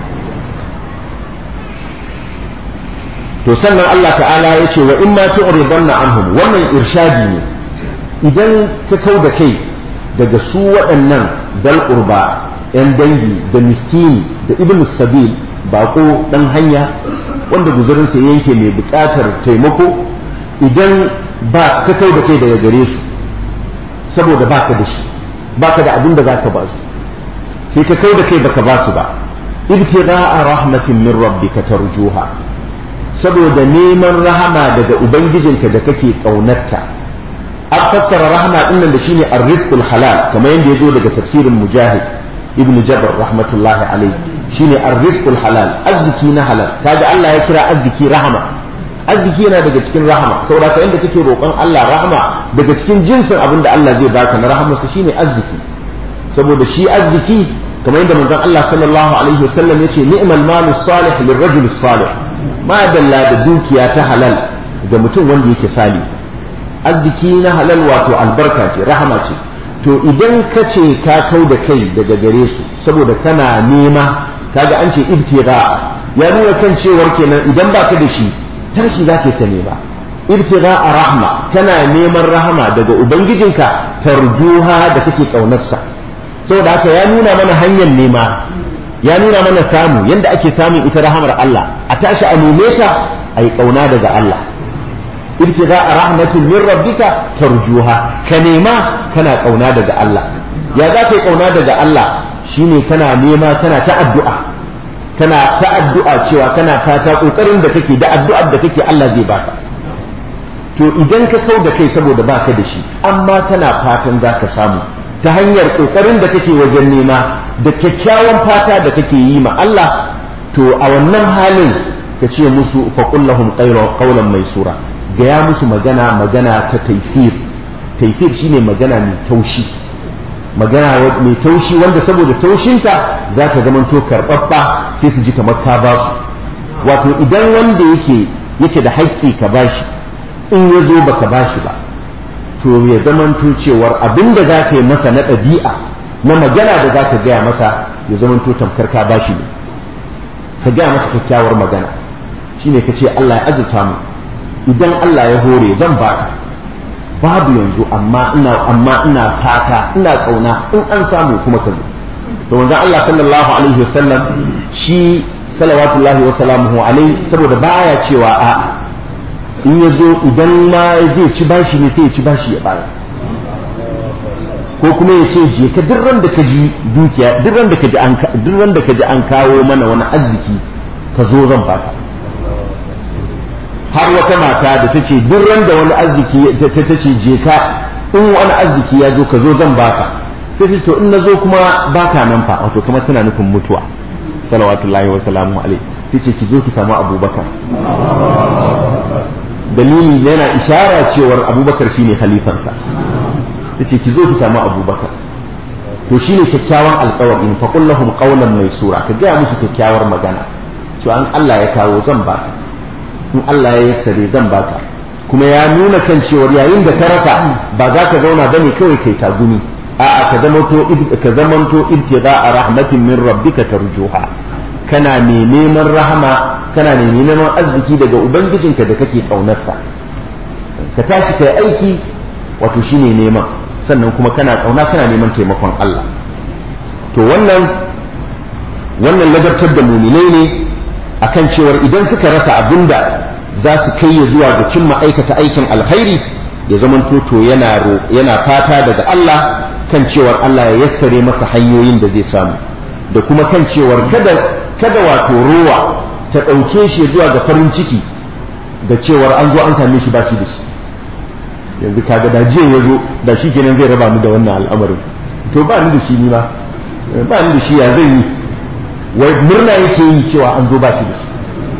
to sannan Allah ta'ala ya ce wa in ma tu'ridanna anhum wannan irshadi ne idan ka kau da kai daga su waɗannan dal qurba yan dangi da miskini da ibn sabil bako dan hanya wanda guzurinsa ya yanke mai buƙatar taimako idan ba ka kai da kai daga gare su saboda baka da shi baka da abin da zaka ba su sai ka kai da kai baka ba su ba ibtigha'a rahmatin min rabbika tarjuha saboda neman rahama daga ubangijinka da kake kaunarta an fassara rahama din nan da shine ar-rizqul halal kamar yadda ya zo daga tafsirin mujahid ibn jabr rahmatullahi alayhi shine ar-rizqul halal arziki na halal kaga Allah ya kira arziki rahama arziki yana daga cikin rahama saboda ka inda kake roƙon Allah rahama daga cikin jinsin abin da Allah zai baka na rahamarsa shine arziki saboda shi arziki kamar yadda manzon Allah sallallahu alaihi wasallam yace ni'mal malus salih lirrajul salih ma dalla da dukiya ta halal ga mutum wanda yake sali arziki na halal wato albarka ce rahama ce to idan ka ce ka kau da kai daga gare su saboda kana nema kaga an ce ibtigha ya nuna kan cewar kenan idan baka da shi tashi zaka ta nema ibtigha rahma kana neman rahama daga ubangijinka tarjuha da kake kaunarsa saboda haka ya nuna mana hanyar nema ya nuna mana samu yanda ake samun ita rahamar Allah a tashi a neme ta ai kauna daga Allah ibtigha rahmatin min rabbika tarjuha ka nema kana kauna daga Allah ya za ka yi kauna daga Allah shine kana nema kana ta addu'a kana ta addu'a cewa kana fata kokarin da kake da addu'ar da kake Allah zai baka to idan ka kau da kai saboda baka da shi amma kana fatan za ka samu ta hanyar kokarin da kake wajen nema da kyakkyawan fata da kake yi ma Allah to a wannan halin ka ce musu faqullahum qawlan maisura gaya musu magana magana ta taisir taisir shine magana mai taushi magana mai taushi wanda saboda taushinta za ka zamanto karɓaɓɓa sai su ji kamar ka ba su wato idan wanda yake yake da haƙƙi ka bashi in ya zo baka bashi ba to ya zamanto cewar abin da za ka yi masa na ɗabi'a na magana da za ka gaya masa ya zamanto tamkar ka bashi ne ka gaya masa kyakkyawar magana shine ka ce Allah ya azurta mu idan Allah ya hore zan baka babu yanzu amma ina amma ina fata ina kauna in an samu kuma ka zo to manzon Allah sallallahu alaihi wasallam shi salawatullahi wa salamuhu alaihi saboda baya cewa a in ya zo idan ma zai ci bashi ne sai ya ci bashi ya bayar ko kuma ya ce je ka duk ran da ka ji dukiya duk ran da ka ji an duk ran da ka ji an kawo mana wani arziki ka zo zan baka har wata mata da ta ce duk ran da wani arziki ta ta ce je ka in wani arziki ya zo ka zo zan baka sai ce to in na zo kuma baka nan fa wato kuma tana nufin mutuwa salawatullahi wa salamu alaihi sai ce ki zo ki samu abubakar dalili yana ishara cewar abubakar shine khalifansa ta ce ki zo ki samu abubakar to shine kyakkyawan alkawarin fa kullahum qawlan maysura ka gaya musu kyakkyawar magana cewa an Allah ya kawo zan baka in Allah ya yassare zan baka kuma ya nuna kan cewar yayin da ka rasa ba za ka zauna bane kawai kai tagumi a'a ka zamanto ka zamanto ibtida'a rahmatin min rabbika tarjuha kana mai neman rahama kana mai neman arziki daga ubangijinka da kake kaunarsa ka tashi kai aiki wato shine neman sannan kuma kana kauna kana neman taimakon Allah to wannan wannan ladabtar da muminai ne akan cewar idan suka rasa abinda za su kai ya zuwa ga cimma aikata aikin alkhairi ya zaman to yana yana fata daga Allah kan cewar Allah ya yassare masa hanyoyin da zai samu da kuma kan cewar kada kada wato rowa ta ɗauke shi zuwa ga farin ciki da cewar an zo an same shi ba shi da shi yanzu kaga da jiya ya zo da shi kenan zai raba mu da wannan al'amarin to ba ni da shi ni ma ba ni da shi ya zai yi wai murna yake yi cewa an zo ba shi da shi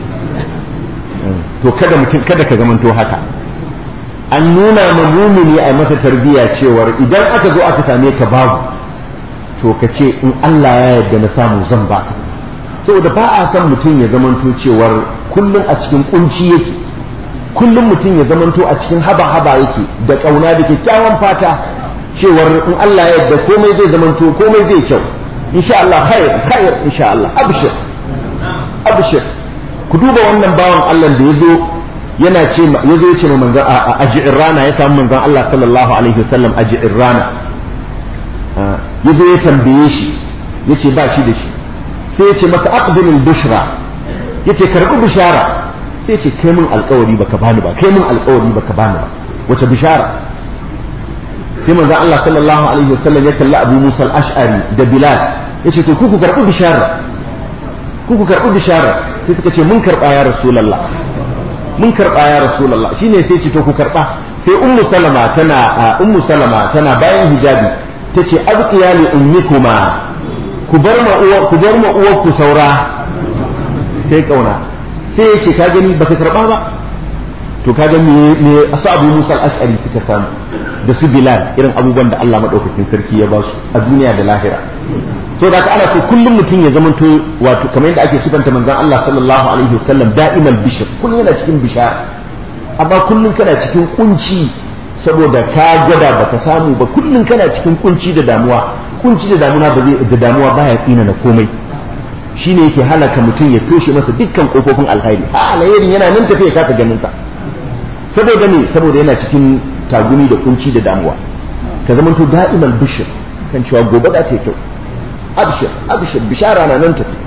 to kada mutum kada ka zamanto haka an nuna ma mumini a masa tarbiyya cewar idan aka zo aka same ka babu to ka ce in Allah ya yarda na samu zan baka saboda ba a son mutum ya zamanto cewar kullum a cikin kunci yake kullum mutum ya zamanto a cikin haba-haba yake da kauna da kyakkyawan fata cewar in Allah ya yarda komai zai zamanto komai zai kyau insha Allah khair khair insha Allah abshir abshir ku duba wannan bawan Allah da yazo yana ce yazo ya ce ma manzon a aji'ir rana ya samu manzon Allah sallallahu alaihi wasallam aji'ir rana yazo ya tambaye shi yace ba shi da shi sai ya ce masa aqbilul bushra yace karbi bishara sai ce kai mun alkawari baka bani ba kai mun alkawari baka bani ba wace bishara sai manzon Allah sallallahu alaihi wasallam ya kalli Abu Musa al-Ash'ari da Bilal yace to ku ku karbi bishara ku ku karbi bishara sai suka ce mun karba ya Rasulullah mun karba ya Rasulullah shine sai ce to ku karba sai Ummu Salama tana Ummu Salama tana bayan hijabi tace abqiya li ummikuma ku bar ma uwar ku bar ma uwar ku saura sai kauna sai yace ka gani baka karba ba to kaga me me asu Abu Musa al-Ash'ari suka samu da su Bilal irin abubuwan da Allah madaukakin sarki ya ba su a duniya da lahira so da ana so kullum mutum ya zamanto wato kamar yadda ake sifanta manzon Allah sallallahu alaihi wasallam da'imal bishr kullum yana cikin bishara amma kullum kana cikin kunci saboda ka gwada baka samu ba kullum kana cikin kunci da damuwa kunci da damuwa ba zai da damuwa baya tsina na komai shine yake halaka mutum ya toshe masa dukkan kofofin alkhairi a alherin yana nan tafiya kasa ganin sa saboda ne saboda yana cikin tagumi da kunci da damuwa ka zama to da'imal bishir kan cewa gobe da ta kyau abshir abshir bishara na nan tafi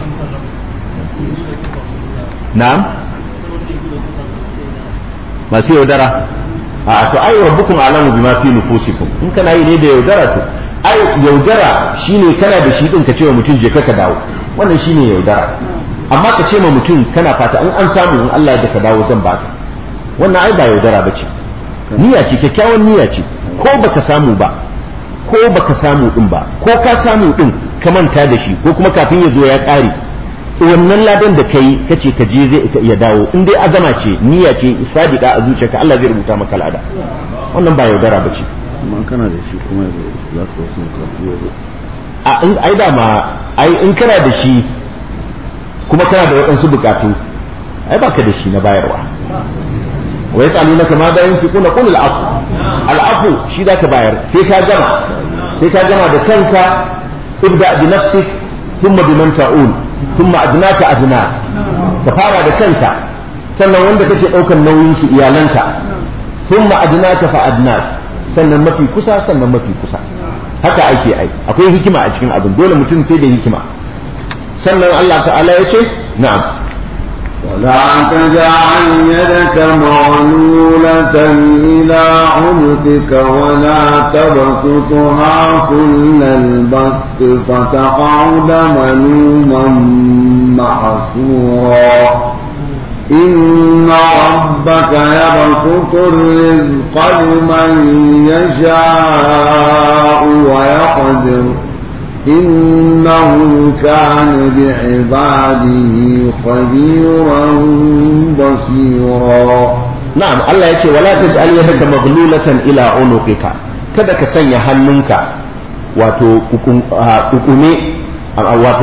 na'am masu yaudara a to ai rabbukum alamu bima fi nufusikum in kana yi ne da yaudara to ai yaudara shine kana da shi din ka ce wa mutum je ka dawo wannan shine yaudara amma ka ce ma mutum kana fata in an samu in Allah ya ka dawo zan baka wannan ai ba yaudara bace niyya ce kyakkyawan niyya ce ko baka samu ba ko baka samu din ba ko ka samu din ka manta da shi ko kuma kafin ya zo ya kare wannan ladan da kai kace ka je zai ya dawo in dai azama ce niyya ce sadiqa a zuciyarka Allah zai rubuta maka lada wannan ba yaudara bace amma kana da shi kuma za ka wasu karatu a in ai da ma ai in kana da shi kuma kana da waɗansu bukatu ai baka da shi na bayarwa wa yasalunaka ma da yunfiquna qul al-afu al-afu shi zaka bayar sai ka gama sai ka gama da kanka ibda bi nafsik thumma bi man ta'ul thumma adnaka adna ka fara da kanka sannan wanda kake daukar nauyin su iyalanka thumma adnaka fa adnak sannan mafi kusa sannan mafi kusa haka ake ai akwai hikima a cikin abin dole mutum sai da hikima sannan Allah ta'ala ya ce na'am ولا تجعل يدك مغلولة إلى عنقك ولا تبسطها كل البسط فتقعد ملوما محسورا إن ربك يبسط الرزق لمن يشاء ويقدر إنه كان بعباده خبيرا بصيرا نعم الله يقول ولا تجعل يدك مغلولة إلى عنقك kada ka sanya hannunka wato kukume wato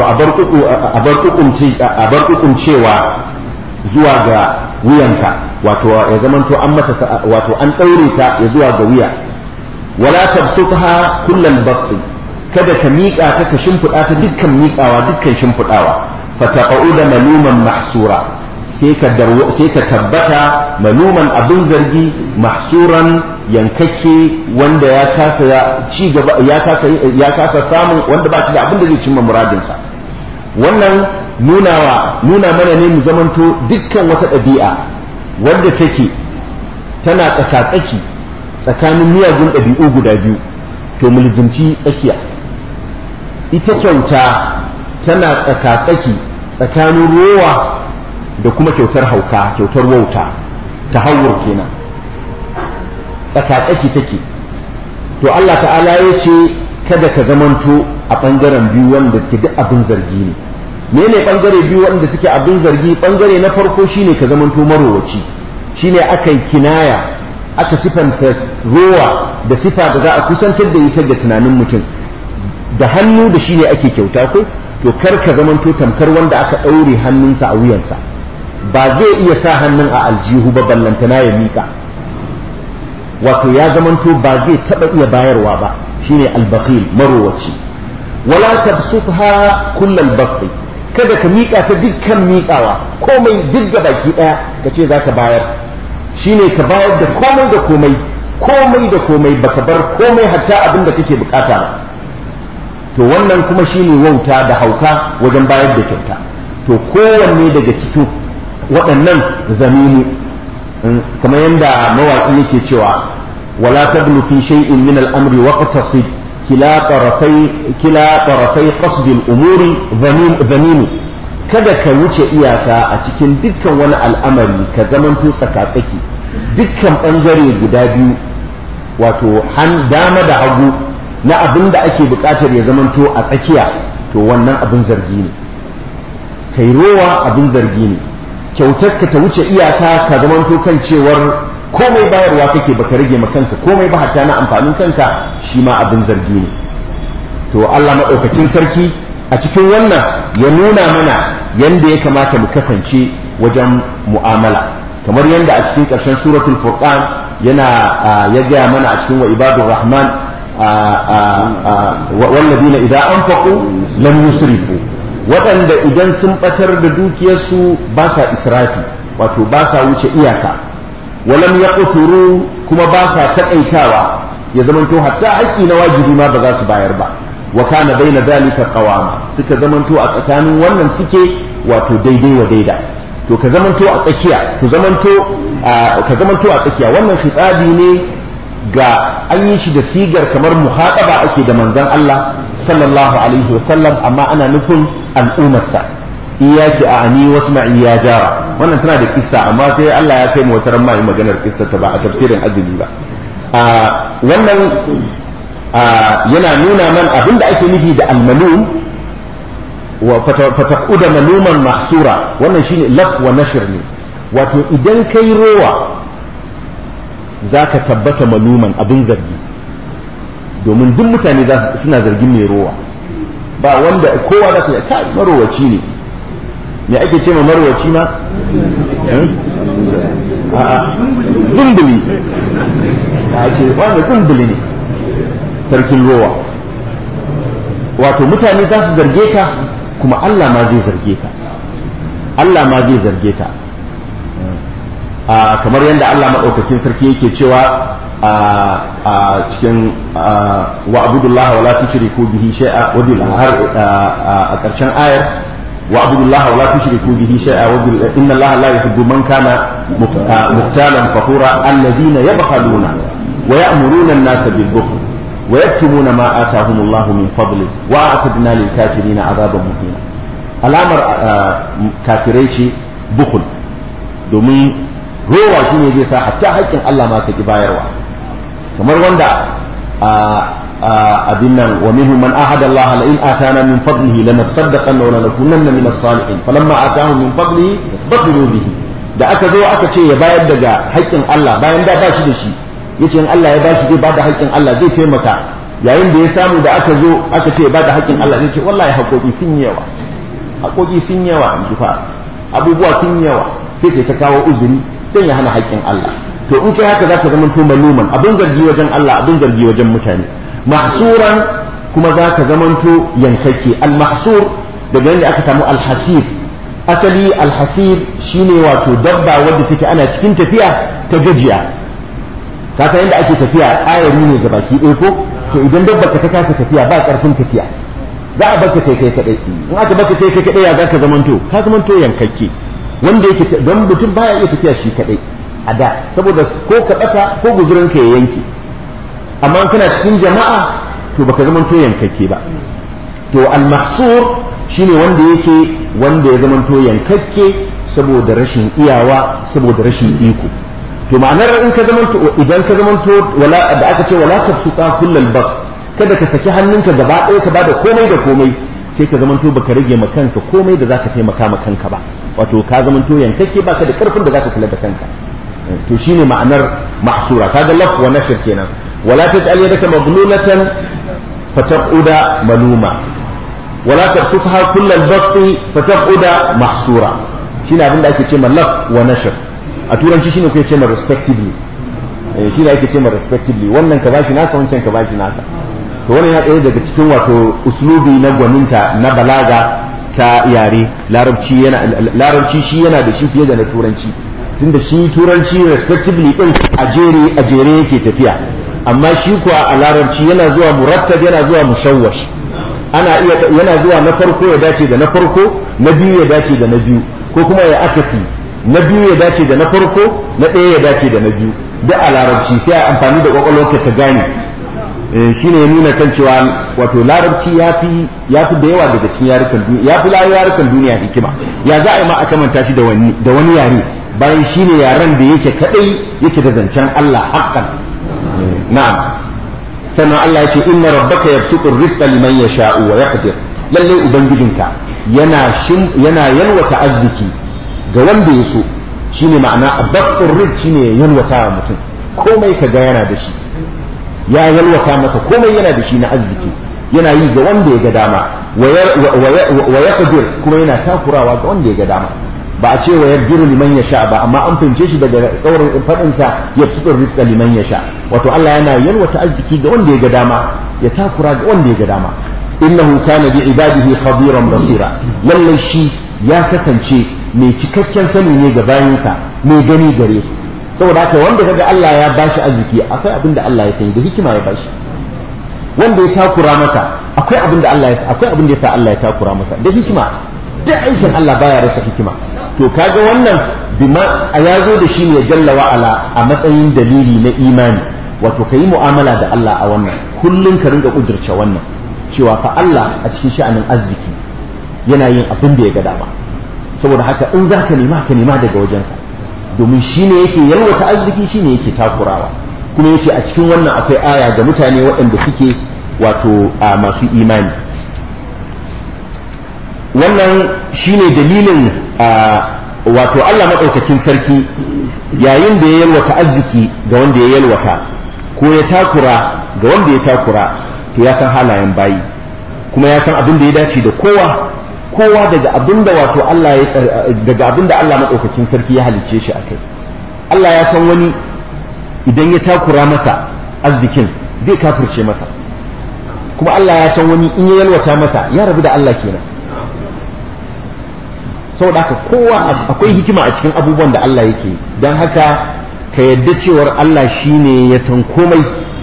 abar kukuncewa zuwa ga wuyanka wato ya zamanto an mata wato an ɗaure ta ya zuwa ga wuya wala tabsutha kullal basti kada ka miƙa ta ka shimfiɗa ta dukkan miƙawa dukkan shimfiɗawa fataqa'u da maluman mahsura sai ka sai ka tabbata maluman abin zargi mahsuran yankakke wanda ya kasa ci gaba ya kasa ya kasa samun wanda ba shi da abin da zai cimma muradinsa wannan nunawa nuna mana ne mu zamanto dukkan wata ɗabi'a wadda take tana tsaka-tsaki tsakanin miyagun ɗabi'u guda biyu to mulzumci tsakiya ita kyauta tana tsaka-tsaki tsakanin rowa da kuma kyautar hauka kyautar wauta ta hawur kenan tsaka-tsaki take to Allah ta'ala ya ce kada ka zamanto a ɓangaren biyu wanda ke duk abin zargi ne mene ɓangare biyu wanda suke abin zargi ɓangare na farko shine ka zamanto marowaci shine aka yi kinaya aka sifanta rowa da sifa da za a kusantar da ita da tunanin mutum da hannu da shi ne ake kyauta ko to kar ka zamanto tamkar wanda aka ɗaure hannunsa a wuyansa ba zai iya sa hannun a aljihu ba ballantana ya miƙa wato ya zamanto ba zai taɓa iya bayarwa ba shine albakhil marowaci wala tabsutha kullal basti kada ka miƙa ta dukkan miƙawa komai duk da baki ɗaya ka ce za ka bayar shine ka bayar da komai da komai komai da komai baka bar komai hatta abin da kake bukata ba to wannan kuma shine wauta da hauka wajen bayar da kyauta to kowanne daga cikin waɗannan zaminu kamar yadda mawaƙi yake cewa wala tablu fi shay'in min al-amri waqtasid kila tarafai kila tarafai qasd al-umuri zaminu kada ka wuce iyaka a cikin dukkan wani al'amari ka zamanto tsaka-tsaki dukkan ɓangare guda biyu wato dama da hagu na abin da ake buƙatar ya zamanto a tsakiya to wannan abin zargi ne kai rowa abin zargi ne kyautar ka ta wuce iyaka ka zamanto kan cewar komai bayarwa kake baka rage ma kanka komai ba hatta na amfanin kanka shi ma abin zargi ne to Allah maɗaukacin sarki a cikin wannan ya nuna mana yanda ya kamata mu kasance wajen mu'amala kamar yanda a cikin ƙarshen suratul furqan yana ya gaya mana a cikin wa ibadur rahman walladina idan anfaqu lam yusrifu waɗanda idan sun batar da dukiyarsu ba sa israfi wato ba sa wuce iyaka walam yaqturu kuma ba sa taƙaitawa ya zamanto hatta haƙƙi na wajibi ma ba za su bayar ba wa kana baina dalika qawama suka zamanto a tsakanin wannan suke wato daidai wa daida to ka zamanto a tsakiya ku zamanto ka zamanto a tsakiya wannan khitabi ne ga an yi shi da sigar kamar muhaqaba ake da manzon Allah sallallahu alaihi wa sallam amma ana nufin al'ummarsa iyaki a ani wasma'i ya jara wannan tana da kissa amma sai Allah ya kai mu wata ran mai maganar kissa ta ba a tafsirin azumi ba wannan yana nuna man abinda ake nufi da almalum wa fataquda maluman mahsura wannan shine laf wa nashr ne wato idan kai rowa zaka tabbata maluman abin zargi domin duk mutane suna zargin mai rowa ba wanda kowa za ka kai marowaci ne me ake ce ma marowaci ma a'a zumbuli a ce wanda zumbuli ne sarkin rowa wato mutane za su zarge ka kuma Allah ma zai zarge ka Allah ma zai zarge ka kamar yadda Allah maɗaukakin sarki yake cewa a cikin wa abudullah wa la tushriku bihi shay'a wa bil har a ƙarshen ayar wa abudullah wa la tushriku bihi shay'a wa bil inna Allah la yuhibbu man kana muhtalan fakhura alladhina yabkhaluna wa ya'muruna an-nasa bil bukhl ويكتمون ما آتاهم الله من فضله وأعتدنا للكافرين عذابا مهينا alamar kafirai ce bukul domin rowa shi ne zai sa hatta haƙƙin Allah ma ka ki bayarwa kamar wanda abin nan wa minhum man ahada Allah la in atana min fadlihi lanasaddaqanna wa lanakunanna min as-salihin falamma atahum min fadlihi bakhilu bihi da aka zo aka ce ya bayar daga haƙƙin Allah bayan da ba shi da shi yace in Allah ya bashi zai bada haƙƙin Allah zai taimaka yayin da ya samu da aka zo aka ce bada haƙƙin Allah zai ce wallahi haƙoƙi sun yi yawa haƙoƙi sun yi yawa in fa abubuwa sun yi yawa sai kai ta kawo uzuri dan ya hana haƙƙin Allah to in kai haka zaka zama to maluman abin zargi wajen Allah abin zargi wajen mutane mahsuran kuma zaka zamanto yankakke al mahsur daga yadda aka samu al hasir asali al hasir shine wato dabba wadda take ana cikin tafiya ta gajiya ka san yadda ake tafiya ayari ne ga baki ɗaya ko to idan dabba ka ta kasa tafiya ba ƙarfin tafiya za a baka kai kai kadai in aka baka kai kai kadai ya za ka zamanto ka zamanto yankakke wanda yake don mutum baya iya tafiya shi kadai a da saboda ko ka bata ko guzurin ka ya yanke amma kana cikin jama'a to baka zamanto yankakke ba to al-mahsur shine wanda yake wanda ya zamanto yankakke saboda rashin iyawa saboda rashin iko to ma'anar in ka zamanto idan ka zamanto wala da aka ce wala tafsuqa kullal bas kada ka saki hannunka gaba ɗaya ka bada komai da komai sai ka zamanto baka rage ma kanka komai da zaka taimaka ma kanka ba wato ka zamanto yankakke baka da karfin da zaka kula da kanka to shine ma'anar mahsura kaga laf wa nashr kenan wala taj'al yadaka maghlulatan fataquda maluma wala tabsutha kullal basti fataquda mahsura shine abin da ake ce ma laf wa nashr a turanci shine kuke ce ma respectively shi ne ake ce ma respectively wannan ka bashi nasa wancan ka bashi nasa to wannan ya ɗaya daga cikin wato uslubi na gwaninta na balaga ta yare larabci yana larabci shi yana da shi fiye da na turanci tunda shi turanci respectively din a jere a jere yake tafiya amma shi kuwa a larabci yana zuwa murattab yana zuwa mushawwash ana iya yana zuwa na farko ya dace da na farko na biyu ya dace da na biyu ko kuma ya akasi na biyu ya dace da na farko na ɗaya ya dace da na biyu duk a larabci sai a amfani da kwakwalwarka ka gane shi ne ya nuna kan cewa wato larabci ya fi da yawa daga cikin yarukan duniya ya fi yarukan duniya hikima ya za a yi ma a kamanta shi da wani yare bayan shi ne yaren da yake kadai yake da zancen Allah haƙƙan na'am sannan Allah ya ce inna rabbaka yabsutu rizqa liman yasha'u wa yaqdir lalle ubangijinka yana shin yana yalwata arziki ga wanda ya so shine ma'ana abdur rizq shine yalwata mutum komai kaga yana da shi ya yalwata masa komai yana da shi na arziki yana yi ga wanda ya ga dama wa yaqdir kuma yana takurawa ga wanda ya ga dama ba a ce wa yarjiru liman yasha ba amma an fahimce shi daga kaurin fadin sa ya fitur rizqa liman yasha wato Allah yana yalwata arziki ga wanda ya ga dama ya takura ga wanda ya ga dama innahu kana bi ibadihi khabiran basira lalle shi ya kasance mai cikakken sani ne ga bayinsa mai gani gare su saboda haka wanda kaga Allah ya bashi arziki akwai abin da Allah ya sani da hikima ya bashi wanda ya takura masa akwai abin da Allah ya akwai abin da ya sa Allah ya takura masa da hikima duk aikin Allah baya rasa hikima to kaga wannan bima a ya zo da shi ne jalla wa ala a matsayin dalili na imani wato kayi mu'amala da Allah a wannan kullun ka rinka kudurce wannan cewa fa Allah a cikin sha'anin arziki yana yin abin da ya ga dama saboda haka in za ka nema ka nema daga wajensa domin shi ne yake yalwata arziki shi ne yake takurawa kuma yace a cikin wannan akwai aya ga mutane waɗanda suke wato a masu imani wannan shine dalilin wato Allah maɗaukakin sarki yayin da ya yalwata arziki ga wanda ya yalwata ko ya takura ga wanda ya takura to ya san halayen bayi kuma ya san abin da ya dace da kowa kowa daga abin da wato Allah ya daga abin da Allah maɗaukakin sarki ya halicce shi akai Allah ya san wani idan ya takura masa arzikin zai kafirce masa kuma Allah ya san wani in ya yalwata masa ya rabu da Allah kenan saboda haka kowa akwai hikima a cikin abubuwan da Allah yake don haka ka yadda cewar Allah shine ya san komai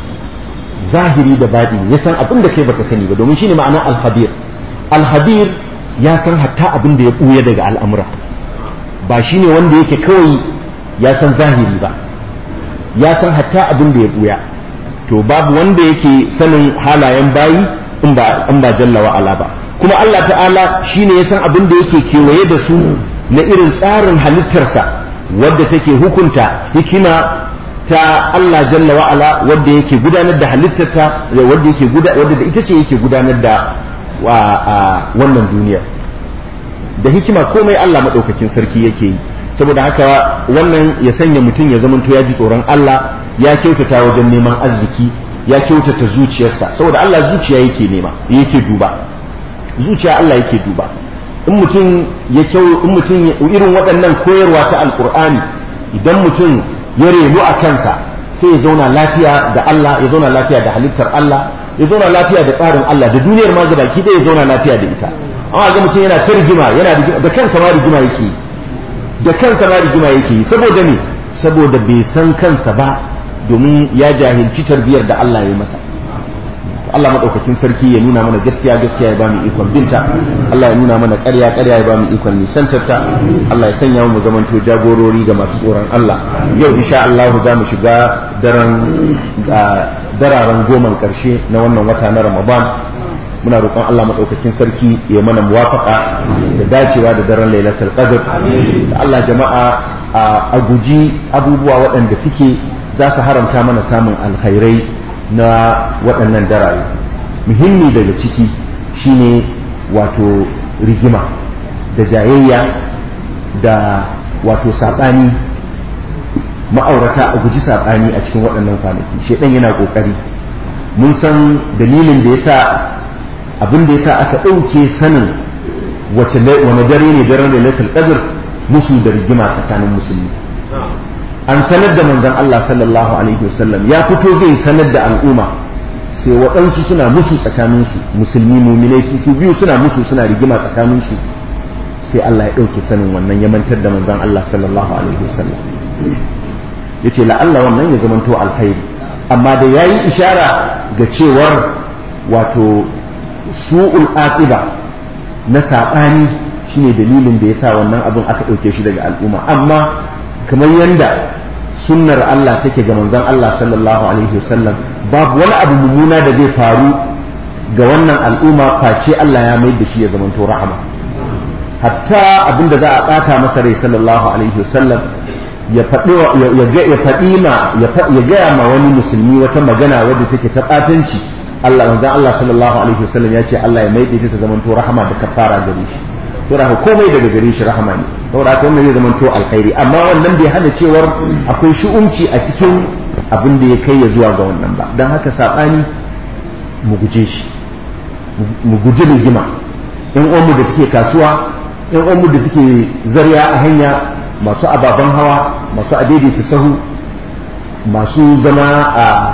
zahiri da baɗi ya san abin da kai baka sani ba domin shine ma'ana alhabir alhabir ya san hatta abin da ya ɓuya daga al'amura ba shine wanda yake kawai ya san zahiri ba ya san hatta abin da ya ɓuya to babu wanda yake sanin halayen bayi in ba jalla wa'ala ba kuma Allah ta'ala shi ne ya san abin da yake kewaye da su na irin tsarin halittarsa wadda take hukunta hikima ta Allah jalla wa'ala wadda yake gudanar da halittarta wadda yake wadda da ita ce yake gudanar da wannan duniya da hikima komai Allah maɗaukakin sarki yake yi saboda haka wannan ya sanya mutum ya zamanto ya ji tsoron Allah ya kyautata wajen neman arziki ya kyautata zuciyarsa saboda Allah zuciya yake nema yake duba zuciya Allah yake duba in mutum ya kyau in mutum irin waɗannan koyarwa ta alkur'ani idan mutum ya renu a kansa sai ya zauna lafiya da Allah ya zauna lafiya da halittar Allah ya zauna lafiya da tsarin Allah da duniyar ma ga baki ɗaya ya zauna lafiya da ita amma ga mutum yana ta rigima yana da kansa ma rigima yake da kansa ma rigima yake saboda ne saboda bai san kansa ba domin ya jahilci tarbiyar da Allah ya yi masa Allah maɗaukakin sarki ya nuna mana gaskiya gaskiya ya bamu ikon binta Allah ya nuna mana ƙarya ƙarya ya bamu ikon nisantarta Allah ya sanya mu zamanto jagorori ga masu tsoron Allah yau insha Allah za mu shiga daren dararen goman ƙarshe na wannan wata na Ramadan muna roƙon Allah maɗaukakin sarki ya mana muwafaka da dacewa da daren lailatul qadr da Allah jama'a a guji abubuwa waɗanda suke za su haramta mana samun alkhairai na waɗannan daraye muhimmi daga ciki shine wato rigima da jayayya da wato saɓani ma'aurata a guji saɓani a cikin waɗannan kwanaki shaidan yana ƙoƙari mun san dalilin da ya sa abin da ya sa aka ɗauke sanin wace wani dare ne daren lailatul qadr musu da rigima tsakanin musulmi an sanar da manzon Allah sallallahu alaihi wasallam ya fito zai sanar da al'umma sai waɗansu suna musu tsakaninsu musulmi muminai su su biyu suna musu suna rigima tsakaninsu sai Allah ya ɗauke sanin wannan ya mantar da manzon Allah sallallahu alaihi wasallam ya ce la'alla wannan ya zamanto alkhairi amma da ya yi ishara ga cewar wato su'ul aqiba na saɓani shine dalilin da yasa wannan abin aka ɗauke shi daga al'umma amma kamar yanda sunnar Allah take ga manzon Allah sallallahu alaihi wasallam babu wani abu mummuna da zai faru ga wannan al'umma face Allah ya mai da shi ya zamanto rahama hatta abin da za a ɓata masa rai sallallahu alaihi wasallam ya faɗi ma ya gaya ma wani musulmi wata magana wadda take ta ɓatanci Allah manzon Allah sallallahu alaihi wasallam ya ce Allah ya mai da ta zamanto rahama da kafara gare shi to da komai daga gare shi rahama ne saboda haka wannan zai zamanto alkhairi amma wannan bai hana cewar akwai shu'umci a cikin abin da ya kai ya zuwa ga wannan ba don haka saɓani mu guje shi mu guji rigima yan uwanmu da suke kasuwa yan uwanmu da suke zarya a hanya masu ababen hawa masu adaidaita sahu masu zama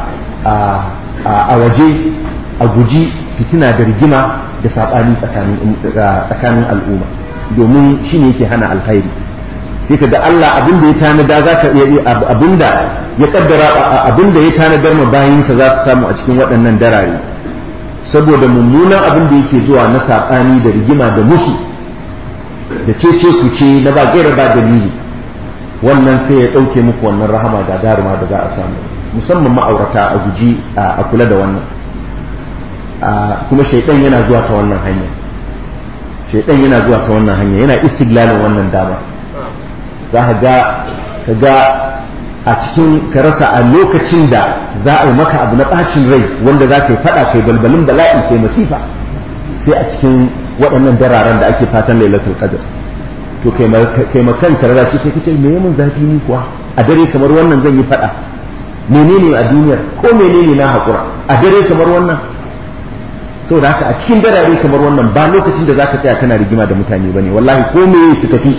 a waje a guji fitina da rigima da saɓani tsakanin al'umma domin shi ne yake hana alkhairi sai ka ga Allah abinda ya tanada za ka abinda ya kaddara abinda ya tanadar ma bayinsa za su samu a cikin waɗannan darare saboda mummunan abin da yake zuwa na saɓani da rigima da musu da cece ku ce na ba gaira ba dalili wannan sai ya ɗauke muku wannan rahama da daruma da za a samu musamman ma'aurata a guji a kula da wannan kuma shaidan yana zuwa ta wannan hanya shaidan yana zuwa ta wannan hanya yana istiglalin wannan dama za ka ga ka ga a cikin ka rasa a lokacin da za a yi maka abu na ɓacin rai wanda za ka yi faɗa kai balbalin bala'i kai masifa sai a cikin waɗannan dararen da ake fatan lailatul qadr to kai ma kanka rara shi kai kace me mun zafi ni kuwa a dare kamar wannan zan yi faɗa menene a duniyar ko menene na haƙura a dare kamar wannan saboda haka a cikin darare kamar wannan ba lokacin da zaka tsaya kana rigima da mutane bane wallahi ko me su tafi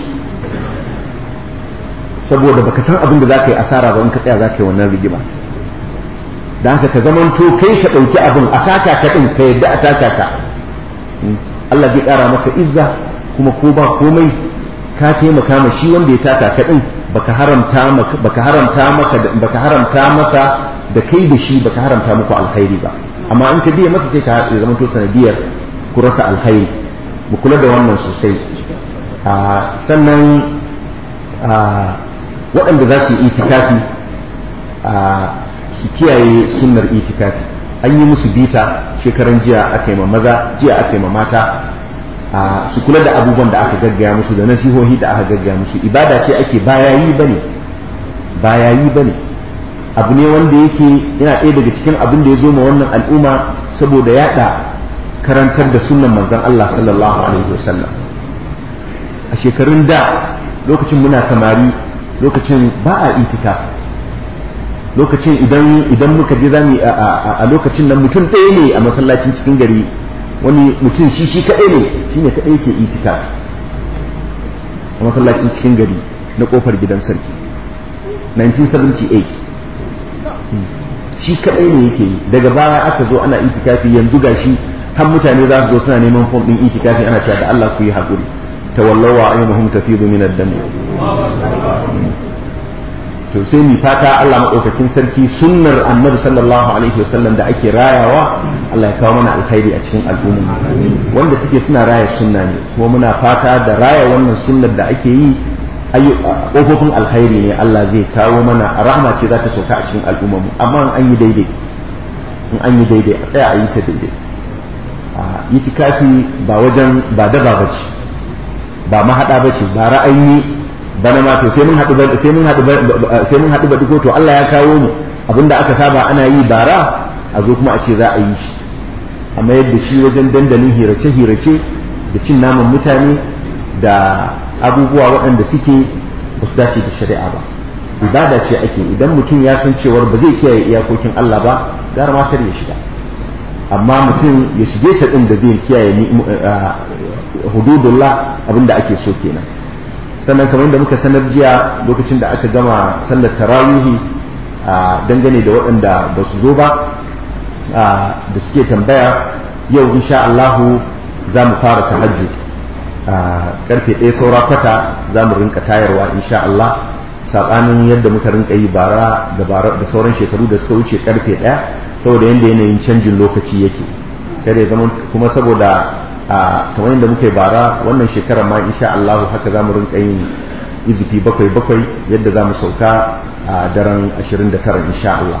saboda baka san abin da zaka yi asara ba in ka tsaya zaka yi wannan rigima dan haka ka zamanto kai ka dauki abin a taka ka din ka yadda a taka ka Allah zai kara maka izza kuma ko ba komai ka taimaka ma shi wanda ya taka ka din baka haramta maka baka haramta maka baka haramta masa da kai da shi baka haramta muku alkhairi ba amma in ka biya masa sai ka ya zama to sanadiyar ku rasa alkhairi mu kula da wannan sosai sannan waɗanda za su yi itikafi su kiyaye sunnar itikafi an yi musu bita shekaran jiya aka yi ma maza jiya aka yi ma mata su kula da abubuwan da aka gaggaya musu da nasihohi da aka gaggaya musu ibada ce ake bayayi bane bayayi bane abu ne wanda yake yana ɗaya daga cikin abin da ya zo ma wannan al'umma saboda yaɗa karantar da sunan manzon Allah sallallahu alaihi wasallam a shekarun da lokacin muna samari lokacin ba a itika lokacin idan idan muka je zamu a lokacin nan mutum ɗaya ne a masallacin cikin gari wani mutum shi shi kaɗai ne shine kaɗai yake itika a masallacin cikin gari na ƙofar gidan sarki 1978 shi kadai ne yake yi daga baya aka zo ana itikafi yanzu gashi har mutane za su zo suna neman fom din itikafi ana cewa da Allah ku yi hakuri tawallawa ayyuhum tafidu min ad-dam to sai mi fata Allah madaukakin sarki sunnar annabi sallallahu alaihi wasallam da ake rayawa Allah ya kawo mana alkhairi a cikin al'umma wanda suke suna raya sunna ne kuma muna fata da raya wannan sunnar da ake yi ƙofofin alkhairi ne Allah zai kawo mana rahama ce za ta sauka a cikin al'ummarmu amma an yi daidai in an yi daidai a tsaya a yi ta daidai yi tikafi ba wajen ba daba ba ce ba mahaɗa ba ce ba ra'ayi bana ma to sai mun haɗu sai mun haɗu sai mun haɗu ba duko to Allah ya kawo mu abinda aka saba ana yi bara a zo kuma a ce za a yi shi amma yadda shi wajen dandalin hirace-hirace da cin naman mutane da abubuwa waɗanda suke ba su dace da shari'a ba ibada ce ake idan mutum ya san cewar ba zai kiyaye iyakokin Allah ba gara ma kar ya shiga amma mutum ya shige ta ɗin da zai kiyaye hududullah abinda ake so kenan sannan kamar da muka sanar jiya lokacin da aka gama sallar tarawihi dangane da waɗanda ba su zo ba da suke tambaya yau insha Allahu za mu fara tahajjud karfe ɗaya saura kwata za mu rinka tayarwa insha Allah saɓanin yadda muka rinka yi bara da bara da sauran shekaru da suka wuce karfe ɗaya saboda yadda yanayin canjin lokaci yake kada ya zama kuma saboda a kamar yadda muke bara wannan shekarar ma insha Allah haka za mu rinka yin izifi bakwai bakwai yadda za mu sauka a daren 29 insha Allah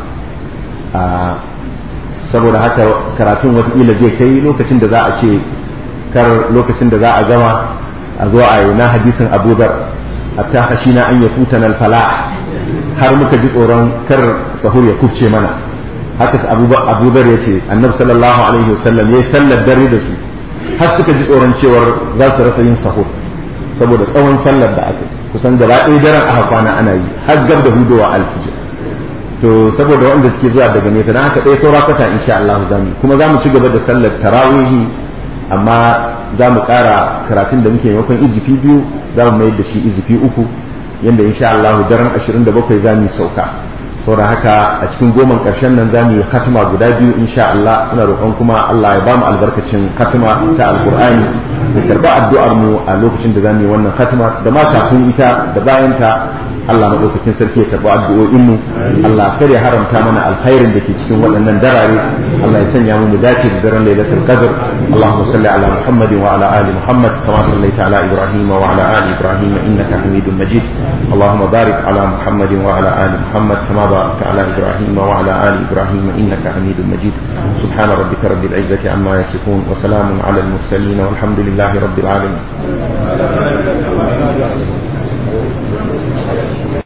saboda haka karatun watakila zai kai lokacin da za a ce kar lokacin da za a gama a zo a yi na hadisin abu dar hatta hashina an ya futana alfala har muka ji tsoron kar sahur ya kubce mana haka abu dar ya ce annabi sallallahu alaihi wasallam ya yi sallar dare da su har suka ji tsoron cewar za su rasa yin sahur saboda tsawon sallar da aka kusan gaba ɗaya daren aka kwana ana yi har gab da hudowa alfijir to saboda wanda suke zuwa daga nesa dan haka ɗaya saura kwata insha Allah za mu kuma za mu ci gaba da sallar tarawihi amma za mu ƙara karatun da muke maimakon izifi biyu za mu mayar da shi izifi uku yanda insha Allah daren 27 za mu sauka saboda haka a cikin goman ƙarshen nan za mu yi hatima guda biyu insha Allah ina roƙon kuma Allah ya ba mu albarkacin hatima ta alƙur'ani da karɓa addu'ar mu a lokacin da za mu yi wannan hatima da ma kafin ita da bayan ta Allah maɗaukakin sarki ya karɓi addu'o'in mu Allah kar ya haramta mana alkhairin da ke cikin waɗannan darare Allah ya sanya mu mu dace da daren lailatul qadr Allahumma salli ala Muhammadin wa ala ali Muhammad kama sallaita ala Ibrahim wa ala ali Ibrahim innaka Hamidum Majid Allahumma barik ala Muhammadin wa ala ali Muhammad kama barakta ala Ibrahim wa ala ali Ibrahim innaka Hamidum Majid subhana rabbika rabbil izzati amma yasifun wa salamun ala al mursalin walhamdulillahi rabbil alamin